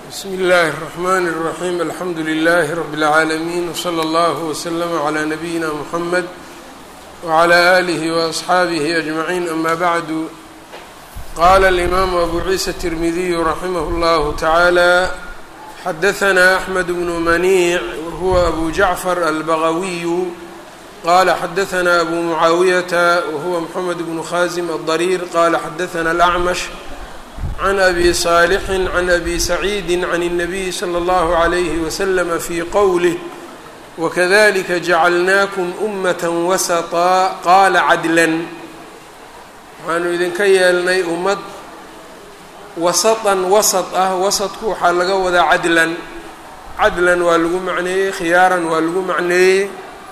bsmi اllahi الرحmn الرaحيم alxamdu لlh رb العaalمين وslى اllه وslm عlى نabiyina mحamed وعlى آlih وأصxaabih أجمعين ama bعd qala الإmam أbu ciisa التirmidiy raximh اllah taعalى xadaثna أحmed بن maniع whuwa أbu jaعfar albagawiy qala xadaثna أbu muعaawiyaةa whuwa mحamed بن khazim الضrيr qala xadaثna الأcmش can abi saalixin can abi saciidi can الnabiyi slى اllahu عalayhi waslama fii qowlih wakadalika jacalnaakum umat wasaطaa qaala cadlan waxaanu idinka yeelnay ummad wasatan wasat ah wasadku waxaa laga wadaa cadlan cadlan waa lagu macneeyey khiyaaran waa lagu macneeyey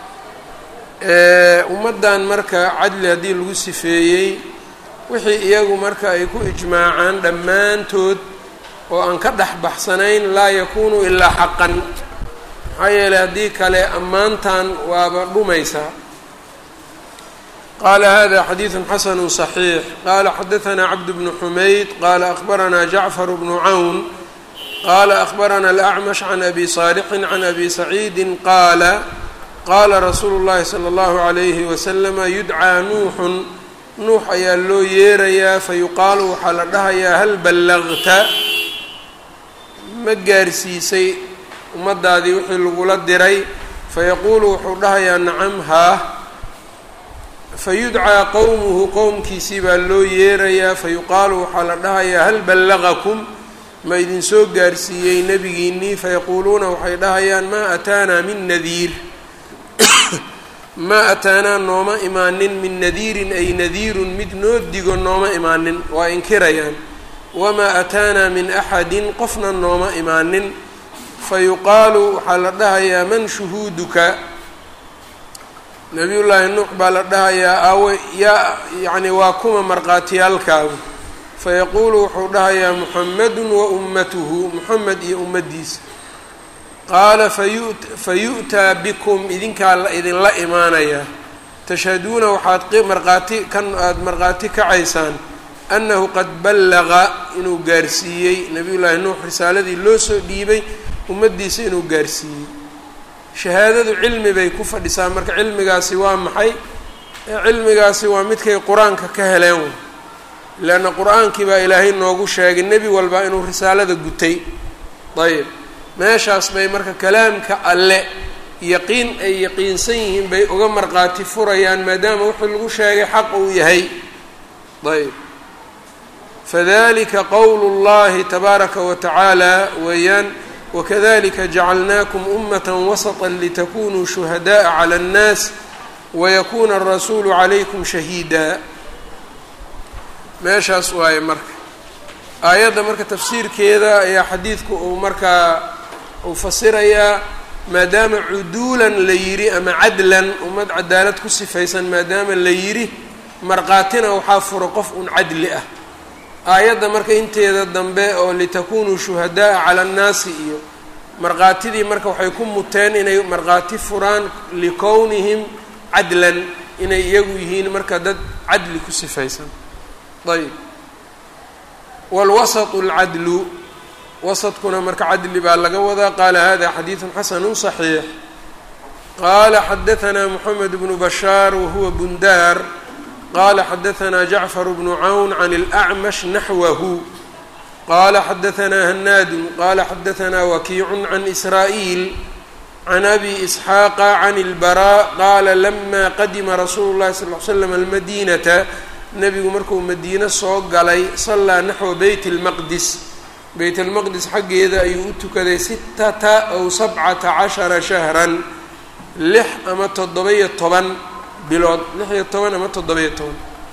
ummaddan marka cadli haddii lagu sifeeyey wixii iyagu marka ay ku ijmaacaan dhammaantood oo aan ka dhex baxsanayn laa yakuunu ilaa xaqan maxaa yeeley haddii kale ammaantan waaba dhumaysaa qaala hada xadiidu xasanu صaxiix qaala xadaثna cabd bnu xumayd qaala akhbarana jacfar bnu cawn qaala akhbarana alأcmash can abi صaalixin can abi saciidi qaala qaala rasuulu اllahi slى اllahu عalayhi waslama yudcaa nuuxun nuux ayaa loo yeerayaa fa yuqaalu waxaa la dhahayaa hal ballaqta ma gaarsiisay ummaddaadii wixii lagula diray fayaquulu wuxuu dhahayaa nacam haa fa yudcaa qowmuhu qowmkiisii baa loo yeerayaa fa yuqaalu waxaa la dhahayaa hal ballaqakum ma idinsoo gaarsiiyey nebigiinnii fayaquuluuna waxay dhahayaan maa ataanaa min nadiir maa ataanaa nooma imaanin min nadiirin ay nadiirun mid noo digo nooma imaanin waa inkirayaan wamaa ataanaa min axadin qofna nooma imaanin fa yuqaalu waxaa la dhahayaa man shuhuuduka nabiyullaahi nuux baa la dhahayaa awe yaa yacni waa kuma markhaatiyaalkaagu fayaquulu wuxuu dhahayaa muxamedun wa ummatuhu muxamed iyo ummaddiisa qaala fa yu'taa bikum idinkaa la idinla imaanayaa tashhaduuna waxaad markhaati kan aada markhaati kacaysaan annahu qad ballaqa inuu gaarsiiyey nabiyullaahi nuux risaaladii loo soo dhiibay ummaddiisa inuu gaarsiiyey shahaadadu cilmi bay ku fadhisaa marka cilmigaasi waa maxay cilmigaasi waa midkay qur-aanka ka heleen leanna qur-aankii baa ilaahay noogu sheegay nebi walba inuu risaalada gutay ayb meeshaas bay marka kalaamka alle yaqiin ay yaqiinsan yihiin bay uga markhaati furayaan maadaama wuxuu lagu sheegay xaq uu yahay ayb fadalika qowlu llahi tabaaraka wa tacaala weeyaan wakadalika jacalnaakum ummata wasata litakunuu shuhadaءa calى اnnaas wayakuna arasuulu calaykum shahiida meeshaas waaye marka aayadda marka tafsiirkeeda ayaa xadiidku uu markaa uu fasirayaa maadaama cuduulan la yidhi ama cadlan ummad cadaalad ku sifaysan maadaama la yidhi markhaatina waxaa fura qof un cadli ah aayadda marka inteeda dambe oo litakunuu shuhadaءa cala annaasi iyo markhaatidii marka waxay ku muteen inay markhaati furaan likownihim cadlan inay iyagu yihiin marka dad cadli ku sifaysan ayb wاlwasط اlcadlu wasadkuna marka cadli baa laga wadaa qaala hada xadiiثu xasanu صaxiix qaala xadaثna mxamed bnu bashaar wahuwa bundaar qala xadaثna jacfar bnu cawn can اlأcmash naxwahu qala xadaثna hanaadu qala xadaثna wakiicu can israa'iil can abi isxaaqa can اlbarا qala lama qadima rasuulu اlahi sal ly slam almadinata nebigu markuu madiine soo galay sallaa naxwa beyt اlmaqdis beyt اlmaqdis xaggeeda ayuu u tukaday sitata aw sabcata cashara shahran lix ama toddoba-iyo toban bilood lix iyo toban ama toddoba-iyo toban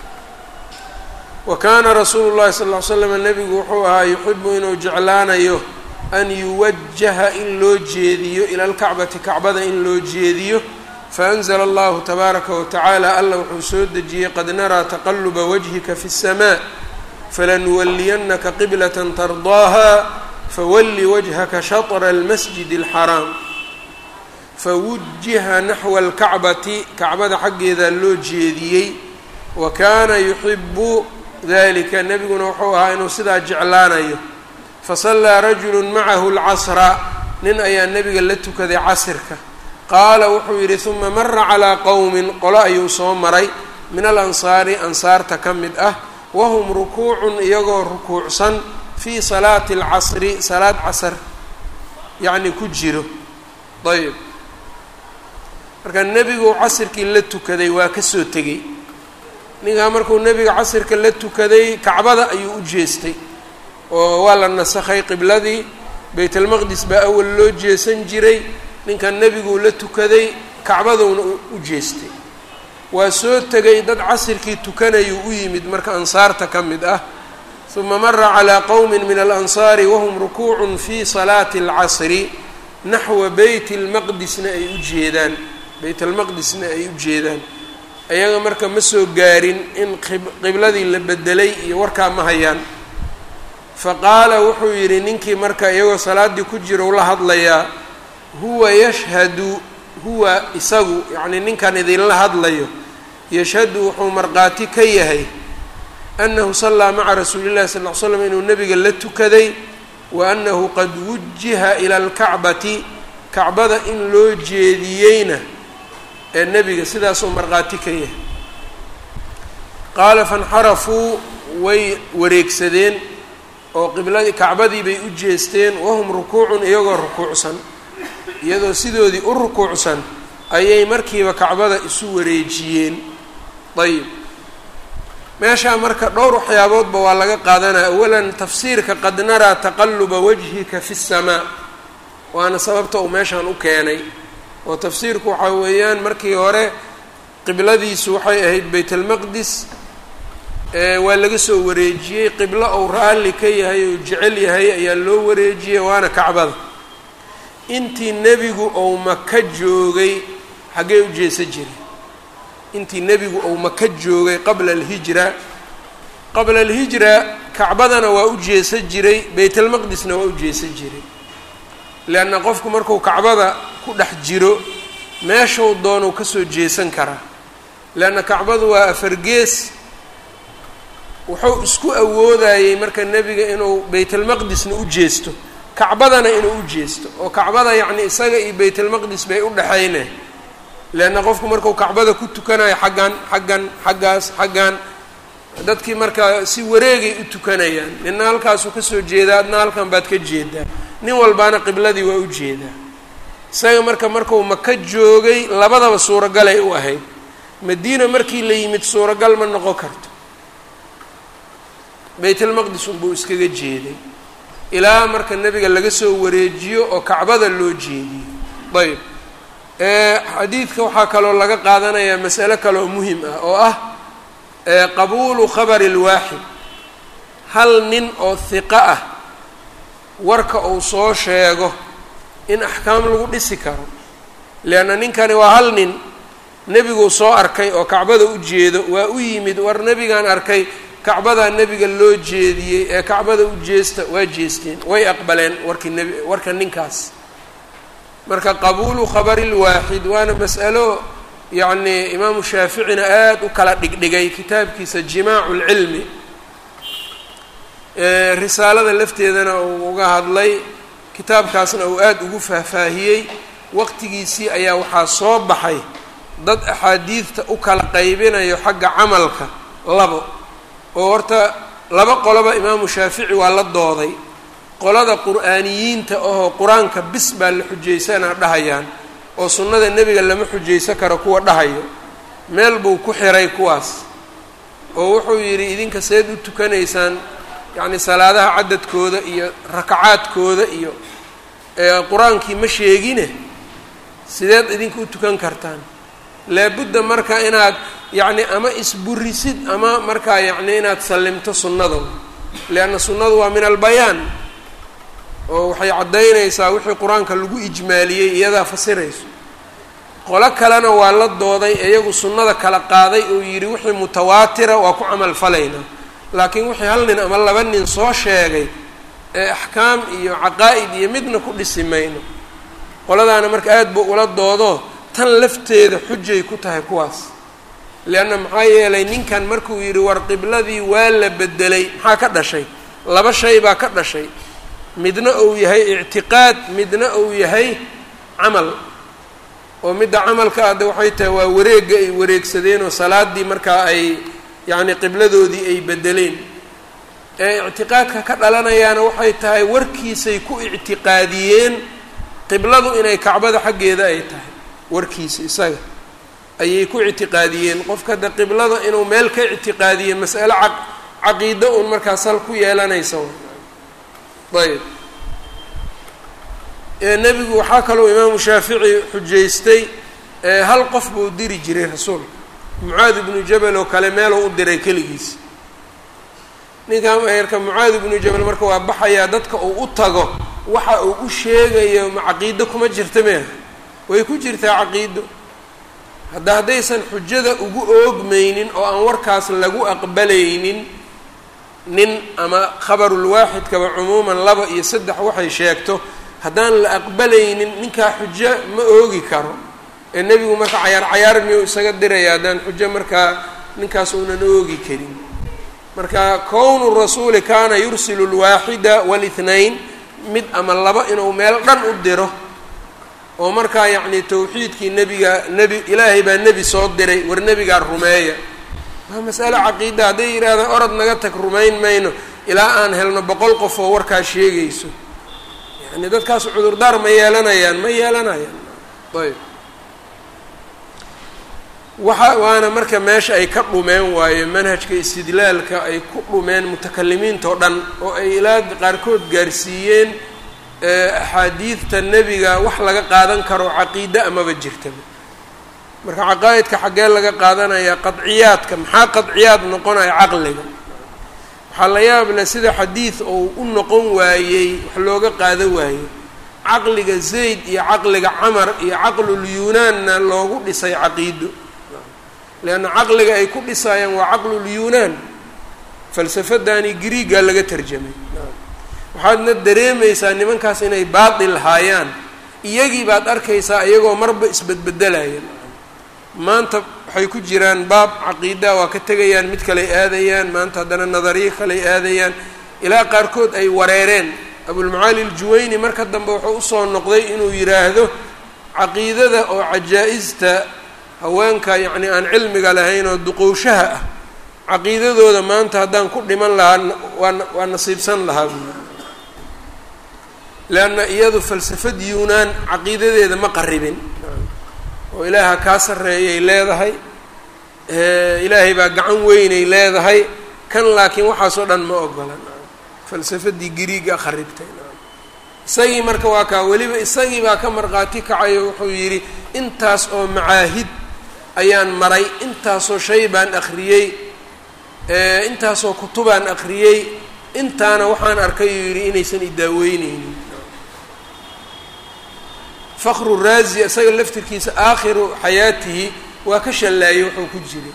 wa kaana rasuulu llahi sal ll ly slam nebigu wuxuu ahaa yuxibu inuu jeclaanayo an yuwajaha in loo jeediyo ila lkacbati kacbada in loo jeediyo faأnzla allahu tabaaraka watacaala alla wuxuu soo dejiyey qad naraa taqaluba wajhika fi الsmaa falanuwaliyanaka qiblaة tardaaha fawali wajhaka shaطra اlmasjid اlxaraam fawujiha naxwa اlkacbati kacbada xaggeeda loo jeediyey wa kaana yuxibu dalika nebiguna wuxuu ahaa inuu sidaa jeclaanayo fasallaa rajulu macahu lcasra nin ayaa nebiga la tukaday casirka qaala wuxuu yidhi uma mara calaa qowmin qolo ayuu soo maray min alansaari ansaarta ka mid ah wahum rukuucun iyagoo rukuucsan fii salaati alcasri salaad casar yacni ku jiro ayb marka nebigu casirkii la tukaday waa kasoo tegey ninkaa markuu nebiga casirka la tukaday kacbada ayuu u jeestay oo waa la nasakhay qibladii baytalmaqdis baa awal loo jeesan jiray ninkan nebiguu la tukaday kacbaduuna u jeestay waa soo tegay dad casirkii tukanayuu u yimid marka ansaarta ka mid ah uma mara calaa qowmin min alansaari wahum rukuucun fii salaati alcasri naxwa beyt lmaqdisna ay u jeedaan beyt almaqdisna ay u jeedaan ayaga marka ma soo gaarin in qibladii la bedelay iyo warkaa ma hayaan faqaala wuxuu yidhi ninkii marka iyagoo salaaddii ku jiro la hadlayaa huwa yashhadu huwa isagu yacnii ninkan idinla hadlayo yashhadu wuxuu markhaati ka yahay annahu sallaa maca rasuuli llahi sal ll ly slam inuu nebiga la tukaday wa annahu qad wujiha ila alkacbati kacbada in loo jeediyeyna ee nebiga sidaasuu markhaati ka yahay qaala fanxarafuu way wareegsadeen oo qibladii kacbadii bay u jeesteen wahum rukuucun iyagoo rukuucsan iyadoo sidoodii u rukuucsan ayay markiiba kacbada isu wareejiyeen ayib meeshaa marka dhowr waxyaaboodba waa laga qaadanaya awalan tafsiirka qad naraa taqaluba wajhika fi اsamaa waana sababta uu meeshaan u keenay oo tafsiirku waxaa weeyaan markii hore qibladiisu waxay ahayd bayt almaqdis waa laga soo wareejiyey qiblo ou raalli ka yahay ou jecel yahay ayaa loo wareejiyey waana kacbada intii nebigu ou maka joogay xaggee u jeesa jiray intii nebigu ou maka joogay qabla alhijra qabla alhijra kacbadana waa u jeesa jiray baytalmaqdisna waa u jeesa jiray leanna qofku marku kacbada ku dhex jiro meeshuu doonuu kasoo jeesan karaa leanna kacbadu waa afargees wuxuu isku awoodayey marka nebiga inuu baytalmaqdisna u jeesto kacbadana inuu u jeesto oo kacbada yacni isaga iyo baytalmaqdis bay u dhexayne leanna qofku marku kacbada ku tukanayo xaggan xaggan xaggaas xaggan dadkii markaa si wareegay u tukanayaan nina halkaasuu kasoo jeedaa adna halkan baad ka jeedaa nin walbaana qibladii waa u jeedaa isaga marka marku maka joogay labadaba suuragalay u ahayd madiina markii la yimid suuragal ma noqon karto baytalmaqdis unbuu iskaga jeeday ilaa marka nebiga laga soo wareejiyo oo kacbada loo jeediyo ayb xadiidka waxaa kaloo laga qaadanayaa masale kaleoo muhim ah oo ah qabuulu khabari lwaaxid hal nin oo hiqo ah warka uu soo sheego in axkaam lagu dhisi karo leanna ninkani waa hal nin nebiguu soo arkay oo kacbada u jeedo waa u yimid war nebigaan arkay kacbadaa nebiga loo jeediyey ee kacbada u jeesta waa jeesteen way aqbaleen warkii nebi warka ninkaas marka qabuulu khabari lwaaxid waana mas'alo yacni imaamu shaaficina aada u kala dhigdhigay kitaabkiisa jimaacu lcilmi risaalada lafteedana uu uga hadlay kitaabkaasna uu aada ugu faahfaahiyey waqtigiisii ayaa waxaa soo baxay dad axaadiidta u kala qaybinayo xagga camalka labo oo horta laba qoloba imaamu shaafici waa la dooday qolada qur-aaniyiinta ahoo qur-aanka bis baa la xujaysanaa dhahayaan oo sunnada nebiga lama xujaysan karo kuwa dhahayo meel buu ku xiray kuwaas oo wuxuu yidhi idinka seed u tukanaysaan yacni salaadaha cadadkooda iyo rakacaadkooda iyo qur-aankii ma sheegine sideed idinka u tukan kartaan laabudda marka inaad yacni ama isburisid ama markaa yacni inaad sallimto sunnada leanna sunnadu waa min albayaan oo waxay caddaynaysaa wixii qur-aanka lagu ijmaaliyey iyadaa fasirayso qolo kalena waa la dooday iyagu sunnada kala qaaday oo yidhi wixii mutawaatira waa ku camal falaynaa laakiin wixii hal nin ama laba nin soo sheegay ee axkaam iyo caqaa'id iyo midna ku dhisi mayno qoladaana marka aada buu ula doodo tan lafteeda xujay ku tahay kuwaas leanna maxaa yeelay ninkan markuu yidhi war qibladii waa la bedelay maxaa ka dhashay laba shay baa ka dhashay midna uu yahay ictiqaad midna uu yahay camal oo midda camalka adde waxay tahay waa wareegga ay wareegsadeen oo salaaddii markaa ay yacni qibladoodii ay bedeleen ee ictiqaadka ka dhalanayaana waxay tahay warkiisay ku ictiqaadiyeen qibladu inay kacbada xaggeeda ay tahay warkiisa isaga ayay ku ictiqaadiyeen qofka hadda qiblada inuu meel ka ictiqaadiye mas'ale ca caqiido uun markaa sal ku yeelanaysa ayb nebigu waxaa kaloo imaamu shaafici xujaystay hal qof buu diri jiray rasuulka mucaad ibnu jabal oo kale meeluu u diray keligiis ninkan eerka mucaad ibnu jabal marka waa baxayaa dadka uu u tago waxa uu u sheegayo ma caqiido kuma jirta meha way ku jirtaa caqiido hadda haddaysan xujada ugu oogmaynin oo aan warkaas lagu aqbalaynin nin ama khabarulwaaxidkaba cumuuman laba iyo saddex waxay sheegto haddaan la aqbalaynin ninkaa xujo ma oogi karo ee nebigu marka cayaar cayaar miyuu isaga diraya haddaan xujo markaa ninkaas uunan oogi karin marka kownu rasuuli kaana yursilu lwaaxida walitnayn mid ama laba inuu meel dhan u diro oo markaa yacni tawxiidkii nebiga nebi ilaahay baa nebi soo diray war nebigaa rumeeya waa masale caqiida hadday yidhaahdaan orod naga tag rumayn mayno ilaa aan helno boqol qof oo warkaa sheegayso yani dadkaas cudurdaar ma yeelanayaan ma yeelanayaan ayb waxa waana marka meesha ay ka dhumeen waayo manhajka istidlaalka ay ku dhumeen mutakalimiintao dhan oo ay ilaa qaarkood gaarsiiyeen axaadiidta nebiga wax laga qaadan karo caqiide amaba jirtaba marka caqaa'idka xaggee laga qaadanaya qadciyaadka maxaa qadciyaad noqonaya caqliga waxaa la yaab leh sida xadiid uu u noqon waayey wax looga qaado waaye caqliga zayd iyo caqliga camar iyo caqlul yunaanna loogu dhisay caqiido leanna caqliga ay ku dhisaayaan waa caqlul yunaan falsafadani griiga laga tarjamay waxaadna dareemaysaa nimankaas inay baatil haayaan iyagii baad arkaysaa iyagoo marba isbedbedelaya maanta waxay ku jiraan baab caqiida waa ka tegayaan mid kaley aadayaan maanta haddana nadariyo kaley aadayaan ilaa qaarkood ay wareereen abulmacaali aljuwayni marka dambe wuxuu usoo noqday inuu yidhaahdo caqiidada oo cajaa-ista haweenka yacni aan cilmiga lahayn oo duqowshaha ah caqiidadooda maanta haddaan ku dhiman lahaa waa waa nasiibsan lahaa buuli leanna iyadu falsafad yuunaan caqiidadeeda ma qaribin oo ilaaha kaa sarreeyay leedahay ilaahay baa gacan weynay leedahay kan laakiin waxaasoo dhan ma ogola falsafadii gariiga kharibtay isagii marka waa kaa weliba isagii baa ka markhaati kacayo wuxuu yidhi intaas oo macaahid ayaan maray intaasoo shay baan akhriyey intaasoo kutubaan akhriyey intaana waxaan arkay uu yidhi inaysan idaaweyneynin fakru raazi isaga laftirkiisa aakhiru xayaatihi waa ka shallaayey wuxuu ku jiray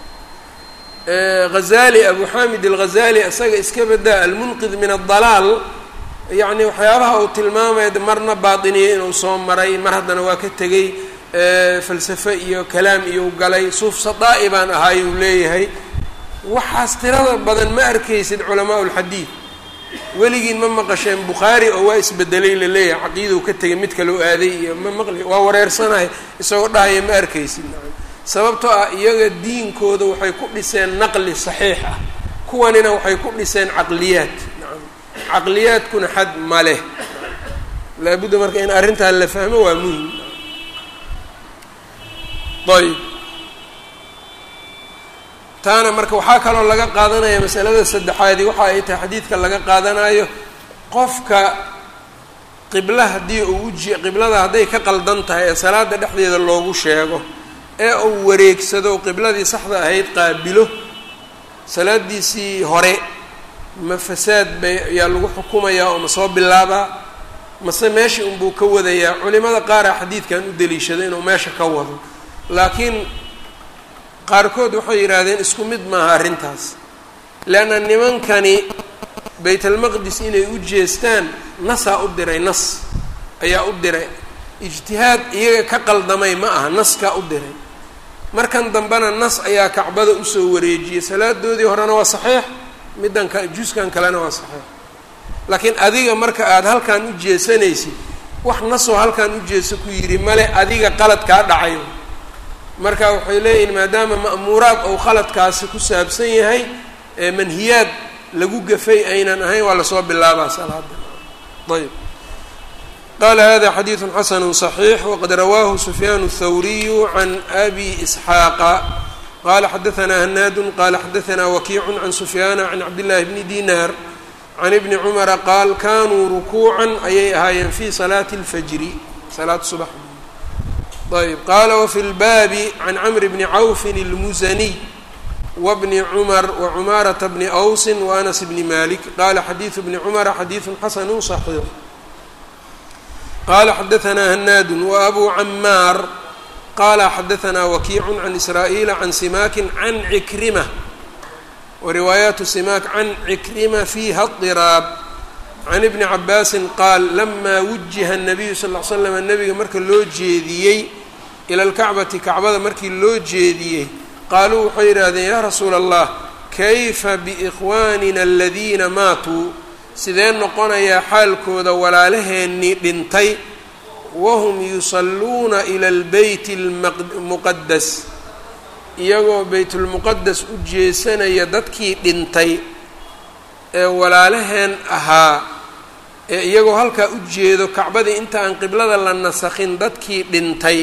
hazali abu xamid alghazali isaga iska badaa almunqid min adalaal yacni waxyaabaha uu tilmaamaya marna baatiniye inuu soo maray mar haddana waa ka tegey falsafe iyo kalaam iyo galay suuf sadaa'i baan ahaay uu leeyahay waxaas tirada badan ma arkaysid culamaa lxadiid weligiin ma maqasheen bukhaari oo waa isbedelay laleeyahay caqiidou ka tegay mid kaloo aaday iyo ma maqli waa wareersanahay isagoo dhahaya ma arkaysid sababtoo ah iyaga diinkooda waxay ku dhiseen naqli saxiix ah kuwanina waxay ku dhiseen caqliyaad caqliyaadkuna xad ma leh laabudda marka in arrintan la fahmo waa muhim ayb taana marka waxaa kaloo laga qaadanaya masalada saddexaadi waxa ay tahay xadiidka laga qaadanayo qofka qibla haddii uu uji qiblada hadday ka qaldan tahay ee salaada dhexdeeda loogu sheego ee uu wareegsado qibladii saxda ahayd qaabilo salaadiisii hore ma fasaad bay ayaa lagu xukumayaa oo ma soo bilaabaa mase meesha unbuu ka wadayaa culimada qaara xadiidkan u deliishada inuu meesha ka wado laakiin qaarkood waxay yidhaahdeen isku mid maaha arrintaas leanna nimankani baytalmaqdis inay u jeestaan nasaa u diray nas ayaa u diray ijtihaad iyaga ka qaldamay ma aha naskaa u diray markan dambena nas ayaa kacbada usoo wareejiyey salaadoodii horena waa saxiix middan ka juskan kalena waa saxiix laakiin adiga marka aada halkan u jeesanaysid wax nasoo halkan u jeeso ku yidhi male adiga qalad kaa dhacayo marka waxay leeyihin maadaama ma'muuraad ou khaladkaasi ku saabsan yahay ee manhiyaad lagu gafay aynan ahayn waa lasoo bilaabaa salaada ayb qala hada xadiidu xasanu صaxiix waqad rawaahu sufyaan الthawriyu can abi isxaaqa qala xadaanaa hanaadu qala xadaanaa wakiicu can sufyaana can cabdillahi bni dinar can ibni cumara qaal kanuu rukuucan ayay ahaayeen fi salaati اlfajri salaat subax ayb qala wafi lbaabi can camri bni cawfin اlmusaniy wbni cumar wacumaarata bni awsin waanas bni malik qala xadiidu bni cumara xadiidu xasanu صaxiix qala xadaanaa hanaadu waabu camaar qala xadaanaa wakiicu can israa'iila can simaakin can cikrima wariwaayaatu simaak can cikrima fiiha اطiraab can ibni cabaasin qaal lama wujiha الnabiyu sal ll l slam nabiga marka loo jeediyey ila lkacbati kacbada markii loo jeediyey qaaluu waxay yidhaahdeen yaa rasuula allah kayfa biikhwaanina aladiina maatuu sidee noqonayaa xaalkooda walaalaheennii dhintay wahum yusalluuna ila albeyti lmuqadas iyagoo beytulmuqadas u jeesanaya dadkii dhintay ee walaalaheen ahaa ee iyagoo halkaa u jeedo kacbadii inta aan qiblada la nasakhin dadkii dhintay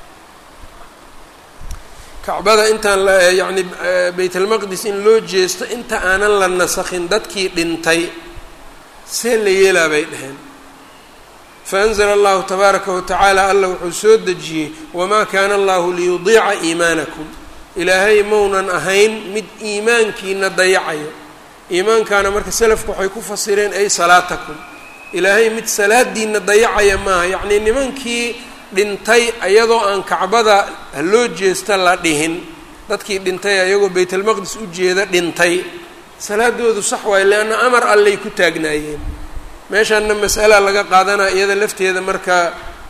kacbada intaan yacni beytalmaqdis in loo jeesto inta aanan la nasakhin dadkii dhintay see la yeelaa bay dheheen faanzla allahu tabaaraka watacaala alla wuxuu soo dejiyey wamaa kaana allahu liyudiica iimaanakum ilaahay maunan ahayn mid iimaankiina dayacayo iimaankaana marka selafku waxay ku fasireen ay salaatakum ilaahay mid salaadiina dayacaya maaha yacnii nimankii dhintay ayadoo aan kacbada haloo jeesta la dhihin dadkii dhintay ayagoo baytalmaqdis u jeeda dhintay salaadoodu sax waayo leanna amar allay ku taagnaayeen meeshaanna mas'ala laga qaadanaa iyada lafteeda marka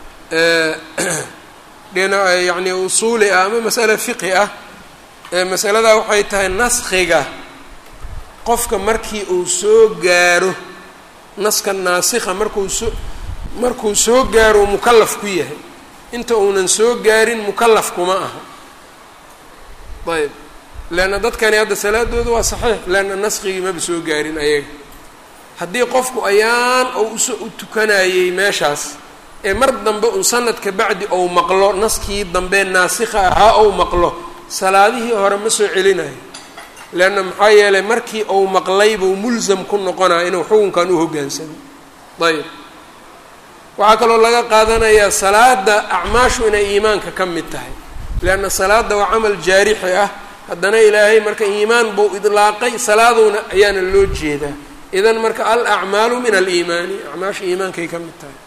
dhina yacni usuuli ah ama mas'ale fiqi ah masaladaa waxay tahay naskhiga qofka markii uu soo gaaro naska naasikha markuu soo markuu soo gaaro mukallaf ku yahay inta uunan soo gaarin mukallaf kuma aha ayb leanna dadkani hadda salaadooda waa saxiix leanna naskigii maba soo gaarin ayaga haddii qofku ayaan ou uso u tukanayey meeshaas ee mar dambe un sanadka bacdi ou maqlo naskii dambe naasikha ahaa ou maqlo salaadihii hore ma soo celinayo leanna maxaa yeelay markii ou maqlay buu mulsam ku noqonaya inuu xukunkan u hoggaansamo ayb waxaa kaloo laga qaadanayaa salaada acmaashu inay iimaanka ka mid tahay leanna salaada waa camal jaarixi ah haddana ilaahay marka iimaan buu idlaaqay salaaduna ayaana loo jeedaa idan marka al acmaalu min aliimaani acmaasha iimaankay ka mid tahay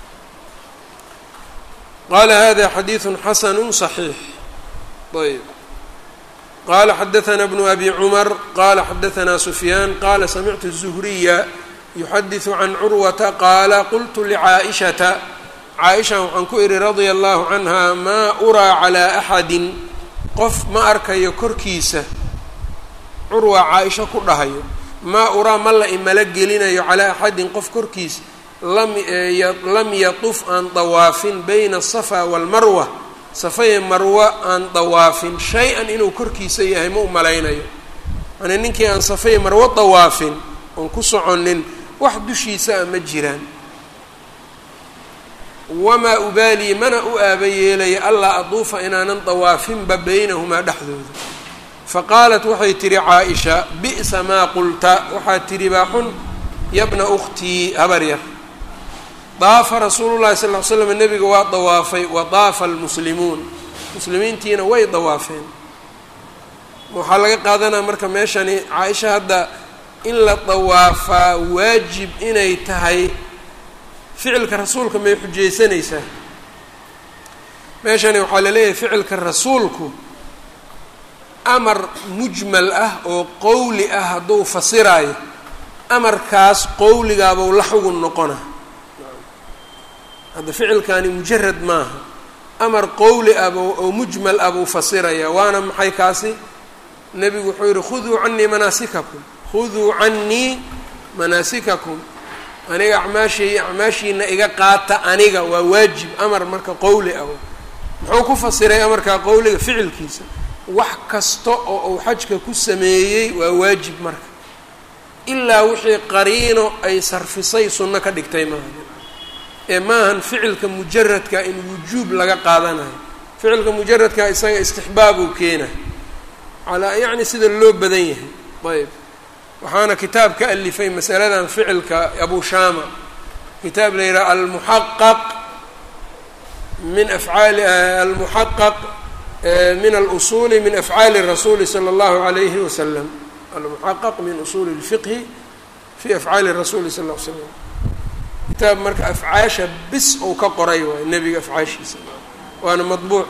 qala hada xadiidu xasanu صaxiix ayb qala xadaثna bnu abi cumar qala xadaثna sufyaan qala samictu الzuhriya yuxadiثu can curwata qaala qultu lcaaئishata caaisha waxaan ku ihi radia allahu canha maa uraa calaa axadin qof ma arkayo korkiisa curwa caaisho ku dhahayo maa uraa ma la imala gelinayo calaa axadin qof korkiisa lam yatuf aan dawaafin bayna asafa waalmarwa safaye marwa aan dawaafin shay-an inuu korkiisa yahay ma u malaynayo yani ninkii aan safaye marwo dawaafin oon ku soconin wax dushiisa a ma jiraan wamaa ubaalii mana u aaba yeelaya allaa aduufa inaanan dawaafinba baynahumaa dhexdooda faqaalat waxay tihi caa-isha bi'sa maa qulta waxaad tidhi baa xun yabna ukhtii habar yar daafa rasuulu llahi sal ly slam nebiga waa dawaafay wa daafa almuslimuun muslimiintiina way dawaafeen waxaa laga qaadanaa marka meeshani caa-isha hadda in la dawaafaa waajib inay tahay ficilka rasuulka may xujaysanaysaa meeshani waxaa laleeyahay ficilka rasuulku amar mujmal ah oo qowli ah hadduu fasiraayo amarkaas qowligaabuu la xugun noqona hadda ficilkani mujarad maaha amar qowli ah oo mujmal ah buu fasiraya waana maxay kaasi nebigu wuxuu yihi khuduu canii manaasikakum khuduu canii manaasikakum aniga acmaashay acmaashiina iga qaata aniga waa waajib amar marka qowli ah muxuu ku fasiray amarkaa qowliga ficilkiisa wax kasta oo uu xajka ku sameeyey waa waajib marka ilaa wixii qariino ay sarfisay sunno ka dhigtay maaha ee maahan ficilka mujaradka in wujuub laga qaadanayo ficilka mujaradka isaga istixbaab uu keenay calaa yacni sida loo badan yahay ayb waxaana kitaab ka alifay masaladan ficilka abu shama kitaab la yidhaha almuxaqaq min afcaali almuxaqaq min alusuuli min afcaali rasuuli sala allahu alayhi wasalam almuxaqaq min usuuli اlfiqhi fi afcaali rasuuli sal l l slam kitaab marka afcaasha bis ou ka qoray waay nebiga afcaashiisa waana madbuuc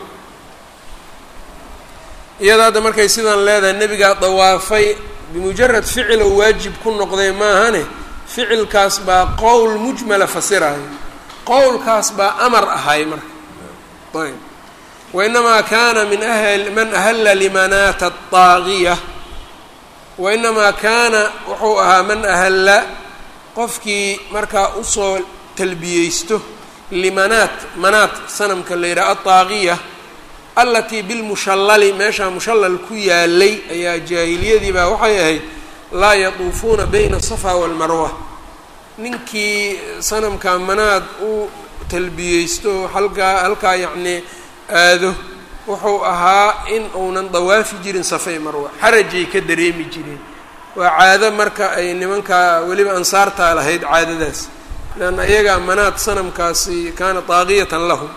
iyada hadda markay sidan leedahay nebigaa dawaafay bimujarad ficil oo waajib ku noqday maahane ficilkaas baa qowl mujmala fasirayo qowlkaas baa amar ahay marka ayb wainamaa kaana min ahl man ahalla limanaata adaagiya wainamaa kaana wuxuu ahaa man ahalla qofkii markaa usoo talbiyeysto limanaat manaat sanamka la yidhaha adaagiya alatii bilmushallali meeshaa mushallal ku yaalay ayaa jaahiliyadii baa waxay ahayd laa yatuufuuna bayna asafa walmarwa ninkii sanamka manaad u talbiyeysto halkaa halkaa yacnii aado wuxuu ahaa in uunan dawaafi jirin safay marwa xarajay ka dareemi jireen waa caado marka ay nimankaa weliba ansaartaa lahayd caadadaas leanna iyagaa manaad sanamkaasi kaana daaqiyatan lahum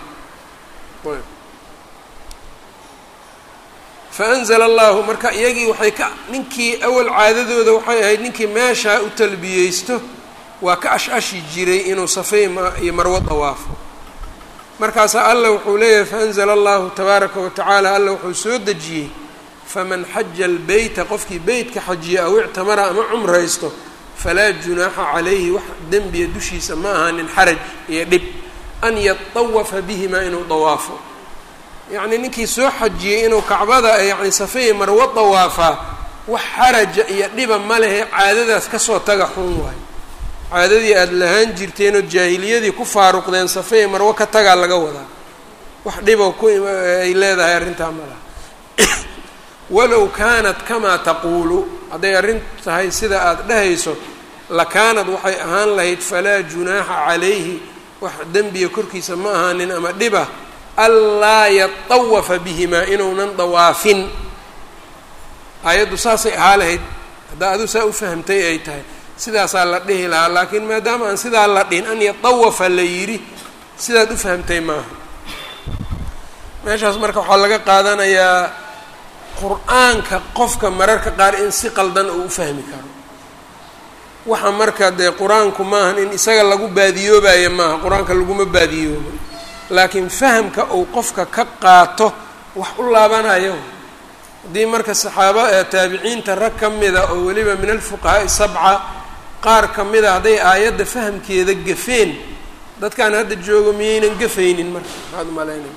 faanzla allahu marka iyagii waxay ka ninkii awal caadadooda waxay ahayd ninkii meeshaa u talbiyeysto waa ka ash-ashi jiray inuu safay iyo marwo dawaafo markaasaa alla wuxuu leeyahay faanzla allahu tabaaraka wa tacaala alla wuxuu soo dejiyey faman xaja albeyta qofkii beytka xajiya aw ictamara ama cumraysto falaa junaaxa calayhi wax dembiya dushiisa ma ahaanin xaraj iyo dhib an yatawafa bihimaa inuu dawaafo yacni ninkii soo xajiyey inuu kacbada yani safeyi marwo dawaafaa wax xaraja iyo dhiba ma lehe caadadaas kasoo taga xun waayo caadadii aada lahaan jirteen oo jaahiliyadii ku faaruqdeen safeyi marwo ka tagaa laga wadaa wax dhibo ku ay leedahay arrintaa ma laha walow kaanat kamaa taquulu hadday arrin tahay sida aada dhehayso lakaanad waxay ahaan lahayd falaa junaaxa calayhi wax dembiya korkiisa ma ahaanin ama dhiba anlaa yatawafa bihimaa inuunan dawaafin aayaddu saasay ahaa lahayd haddaa aduu saa u fahamtay ay tahay sidaasaa la dhihi lahaa laakiin maadaama aan sidaa la dhihin an yatawafa la yidhi sidaad u fahamtay maaha meeshaas marka waxaa laga qaadanayaa qur-aanka qofka mararka qaar in si qaldan uu u fahmi karo waxa marka dee qur-aanku maahan in isaga lagu baadiyoobayo maaha qur-aanka laguma baadiyoobo laakiin fahamka uu qofka ka qaato wax u laabanayo haddii marka saxaaba taabiciinta rag ka mida oo weliba min alfuqahaa'i sabca qaar ka mida hadday aayadda fahamkeeda gafeen dadkaan hadda joogo miyaynan gafaynin marka maxaad umalaynaya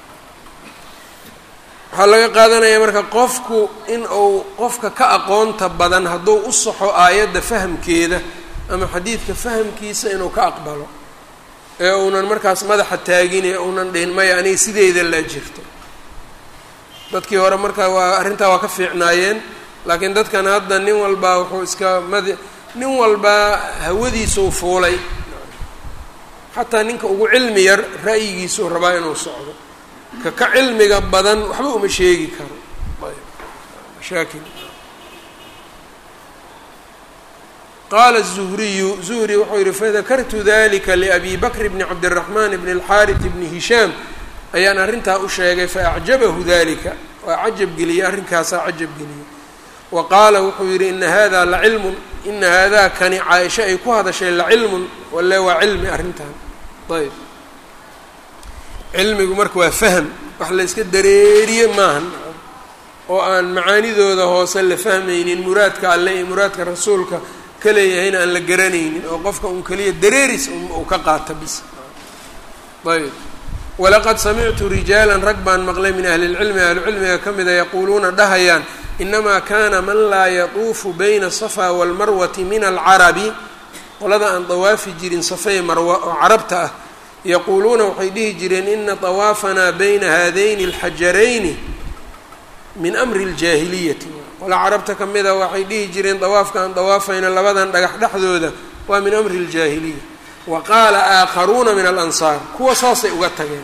waxaa laga qaadanaya marka qofku in uu qofka ka aqoonta badan hadduu u saxo aayadda fahamkeeda ama xadiidka fahamkiisa inuu ka aqbalo ee uunan markaas madaxa taagin ee uunan dhihin maya aniga sideeda laa jirto dadkii hore marka waa arrintaa waa ka fiicnaayeen laakiin dadkan hadda nin walbaa wuxuu iska mad nin walbaa hawadiisuu fuulay xataa ninka ugu cilmi yar ra'yigiisuu rabaa inuu socdo ka ka cilmiga badan waxba uma sheegi karo mashaakil qaala الzuhriyu zuhri wuxuu yihi fadakartu dalika liabi bakr bni cabdالraxman bni اlxaariث bni hishaam ayaan arrintaa u sheegay faacjabahu dalika waa cajab geliyey arrinkaasaa cajab geliyey wa qaala wuxuu yihi ina hada lacilmun ina haadaa kani caaisha ay ku hadashay lacilmun walle waa cilmi arrintan ayb cilmigu marka waa fahm wax la yska dareeriye maahan oo aan macaanidooda hoose la fahmaynin muraadka alle iyo muraadka rasuulka ka leeyahayna aan la garanaynin oo qofka un keliya dareeris uu ka qaata bis ayb walaqad samictu rijaalan rag baan maqlay min ahli lcilmi ahlucilmiga ka mida yaquuluuna dhahayaan inamaa kana man laa yatuufu bayna asafa walmarwati min alcarabi qolada aan dawaafi jirin safay marwa oo carabta ah yaquuluuna waxay dhihi jireen ina dawaafanaa bayna haadayni alxajarayni min amri ljaahiliyati qola carabta ka mid a waxay dhihi jireen dawaafka aan dawaafayna labadan dhagax dhexdooda waa min amri ljaahiliya wa qaala aakharuuna min alansaar kuwa saasay uga tageen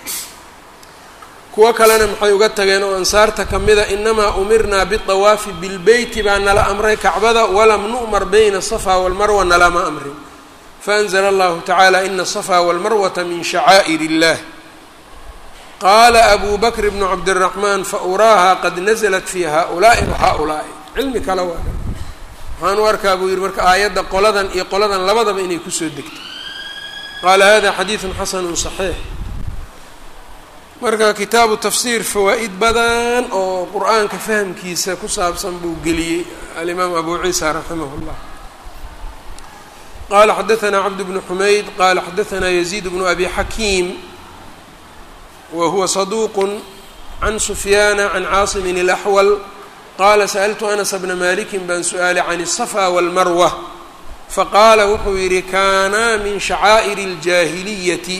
kuwo kalena maxay uga tageen oo ansaarta ka mida inamaa umirnaa biطawaafi bilbeyti baa nala amray kacbada walam nu'mar bayna asafa walmarwa nalama amrin faanzla allahu tacaala ina asafa walmarwata min shacaa'ir illah qaala abu bakr bnu cabdiraxmaan fauraaha qad naزlat fi haؤulaaءi wahaؤulaaءi cilmi kale waa waxaan u arkaa buu yihi marka aayadda qoladan iyo qoladan labadaba inay kusoo degto qaala hada xadiidu xasanu صaxiix marka kitaabu tafsiir fawaa'id badan oo qur-aanka fahamkiisa ku saabsan buu geliyey alimaam abu ciisa raximah اllah qala xadaثna cabd bnu xumayd qala xadaثna yaziid bnu abi xakiim wa huwa saduuq can sufyaana can caasimin اlaxwal qaala sa'ltu anas bna maliki baan su-aalay can الصafا wاlmarwa faqaala wuxuu yihi kaanaa min shacaa'ir اljaahiliyati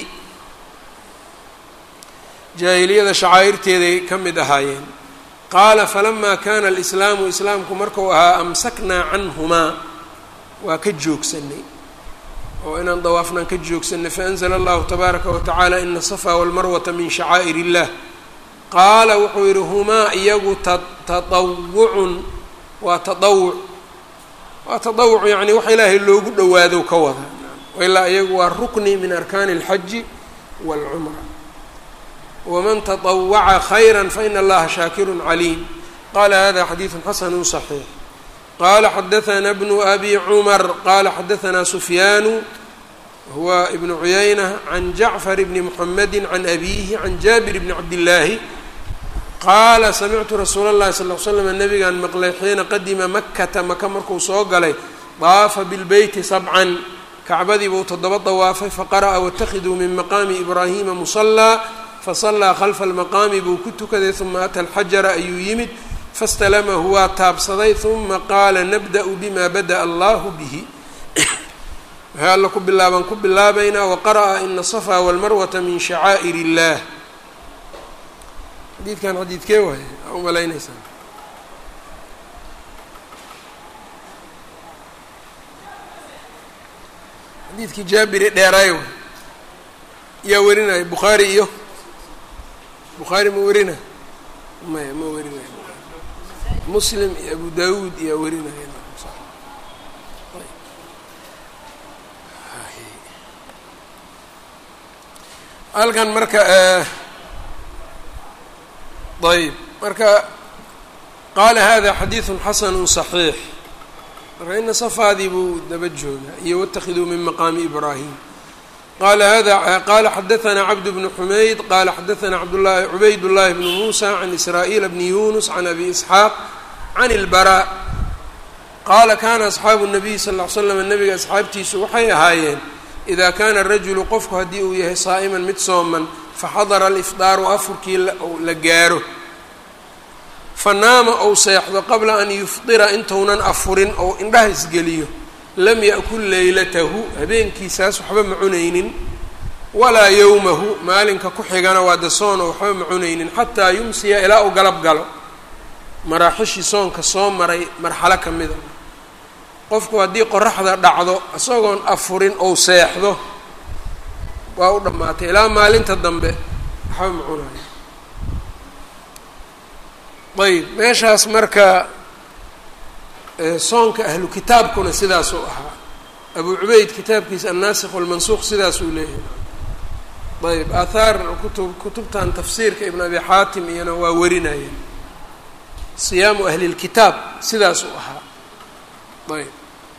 jaahiliyada shacaa'irteeday ka mid ahaayeen qaala falama kana alislaamu islaamku marku ahaa amsaknaa canhumaa waa ka joogsanay oo inaan dawaafnaan ka joogsanay faanzla allahu tabaaraka wa tacaala ina asafa walmarwata min shacaa'ir illah qaala wuxuu yihi humaa iyagu taطawucun waa taawuc waa taawuc yani wax ilaahay loogu dhowaado ka wada ilaa iyagu waa rukni min arkaani اlxaji wاlcumra wman taطawaca khayra faina allaha shaakiru caliim qala hada xadiidu xasanu صaxiix qala xadaثna bnu abi cumar qala xadaثna sufyaanu huwa ibnu cuyayna can jacfar bni muxamedi can abihi can jaabir bni cabdillaahi qaala samictu rasuula اllahi sal l slam nabigaan maqlay xiina qadima makata maka markuu soo galay daafa bilbeyti sabcan kacbadii buu toddoba dawaafay faqara'a waاtakhiduu min maqaami ibraahima musalaa fasalaa khalfa almaqaami buu ku tukaday uma ata alxajara ayuu yimid fastalamahu waa taabsaday uma qaala nabda'u bima bada'a allahu bihi waxay alla ku bilaabaan ku bilaabaynaa waqara'a ina asafa walmarwata min shacaa'ir illah xadiidkan xadiidkee waay aa u malaynaysaa xadiidkii jaabiri dheeraay way yaa werinaya bukhaari iyo bukhaari ma werina maya ma werinaya muslim iyo abu dawuud iyaa werinaya halkan marka ayb marka qaala hada xadiiثu xasanu صaxiix marka ina safaadii buu daba joogaa iyo wاtakhiduu min maqaami ibraahim qala hada qala xadaثna cabd bnu xumayd qala xadaثna abdlahi cubayd llahi bnu musa can israa'iila bni yunus can abi isxaaq can اlbarا qaala kana asxaabu الnabiy sal ll ly slam nabiga asxaabtiisu waxay ahaayeen ida kana rajulu qofku haddii uu yahay saa'iman mid sooman faxadara alifdaaru afurkii la gaaro fanaama ou seexdo qabla an yufdira intounan afurin ou indhaha isgeliyo lam yakul leylatahu habeenkiisaas waxba ma cunaynin walaa yowmahu maalinka ku xigana waa de soon oo waxba ma cunaynin xataa yumsiya ilaa uu galab galo maraaxishii soonka soo maray marxalo ka mida qofku haddii qoraxda dhacdo isagoon afurin ou seexdo waa u dhammaatay ilaa maalinta dambe waxba ma cunayo ayb meeshaas marka soonka ahlu kitaabkuna sidaasuu ahaa abu cubeyd kitaabkiisa annaasikh walmansuuq sidaasuu leeyahay ayb aathaar kutub kutubtan tafsiirka ibn abi xaatim iyana waa warinayeen siyaamu ahli lkitaab sidaasuu ahaa ayb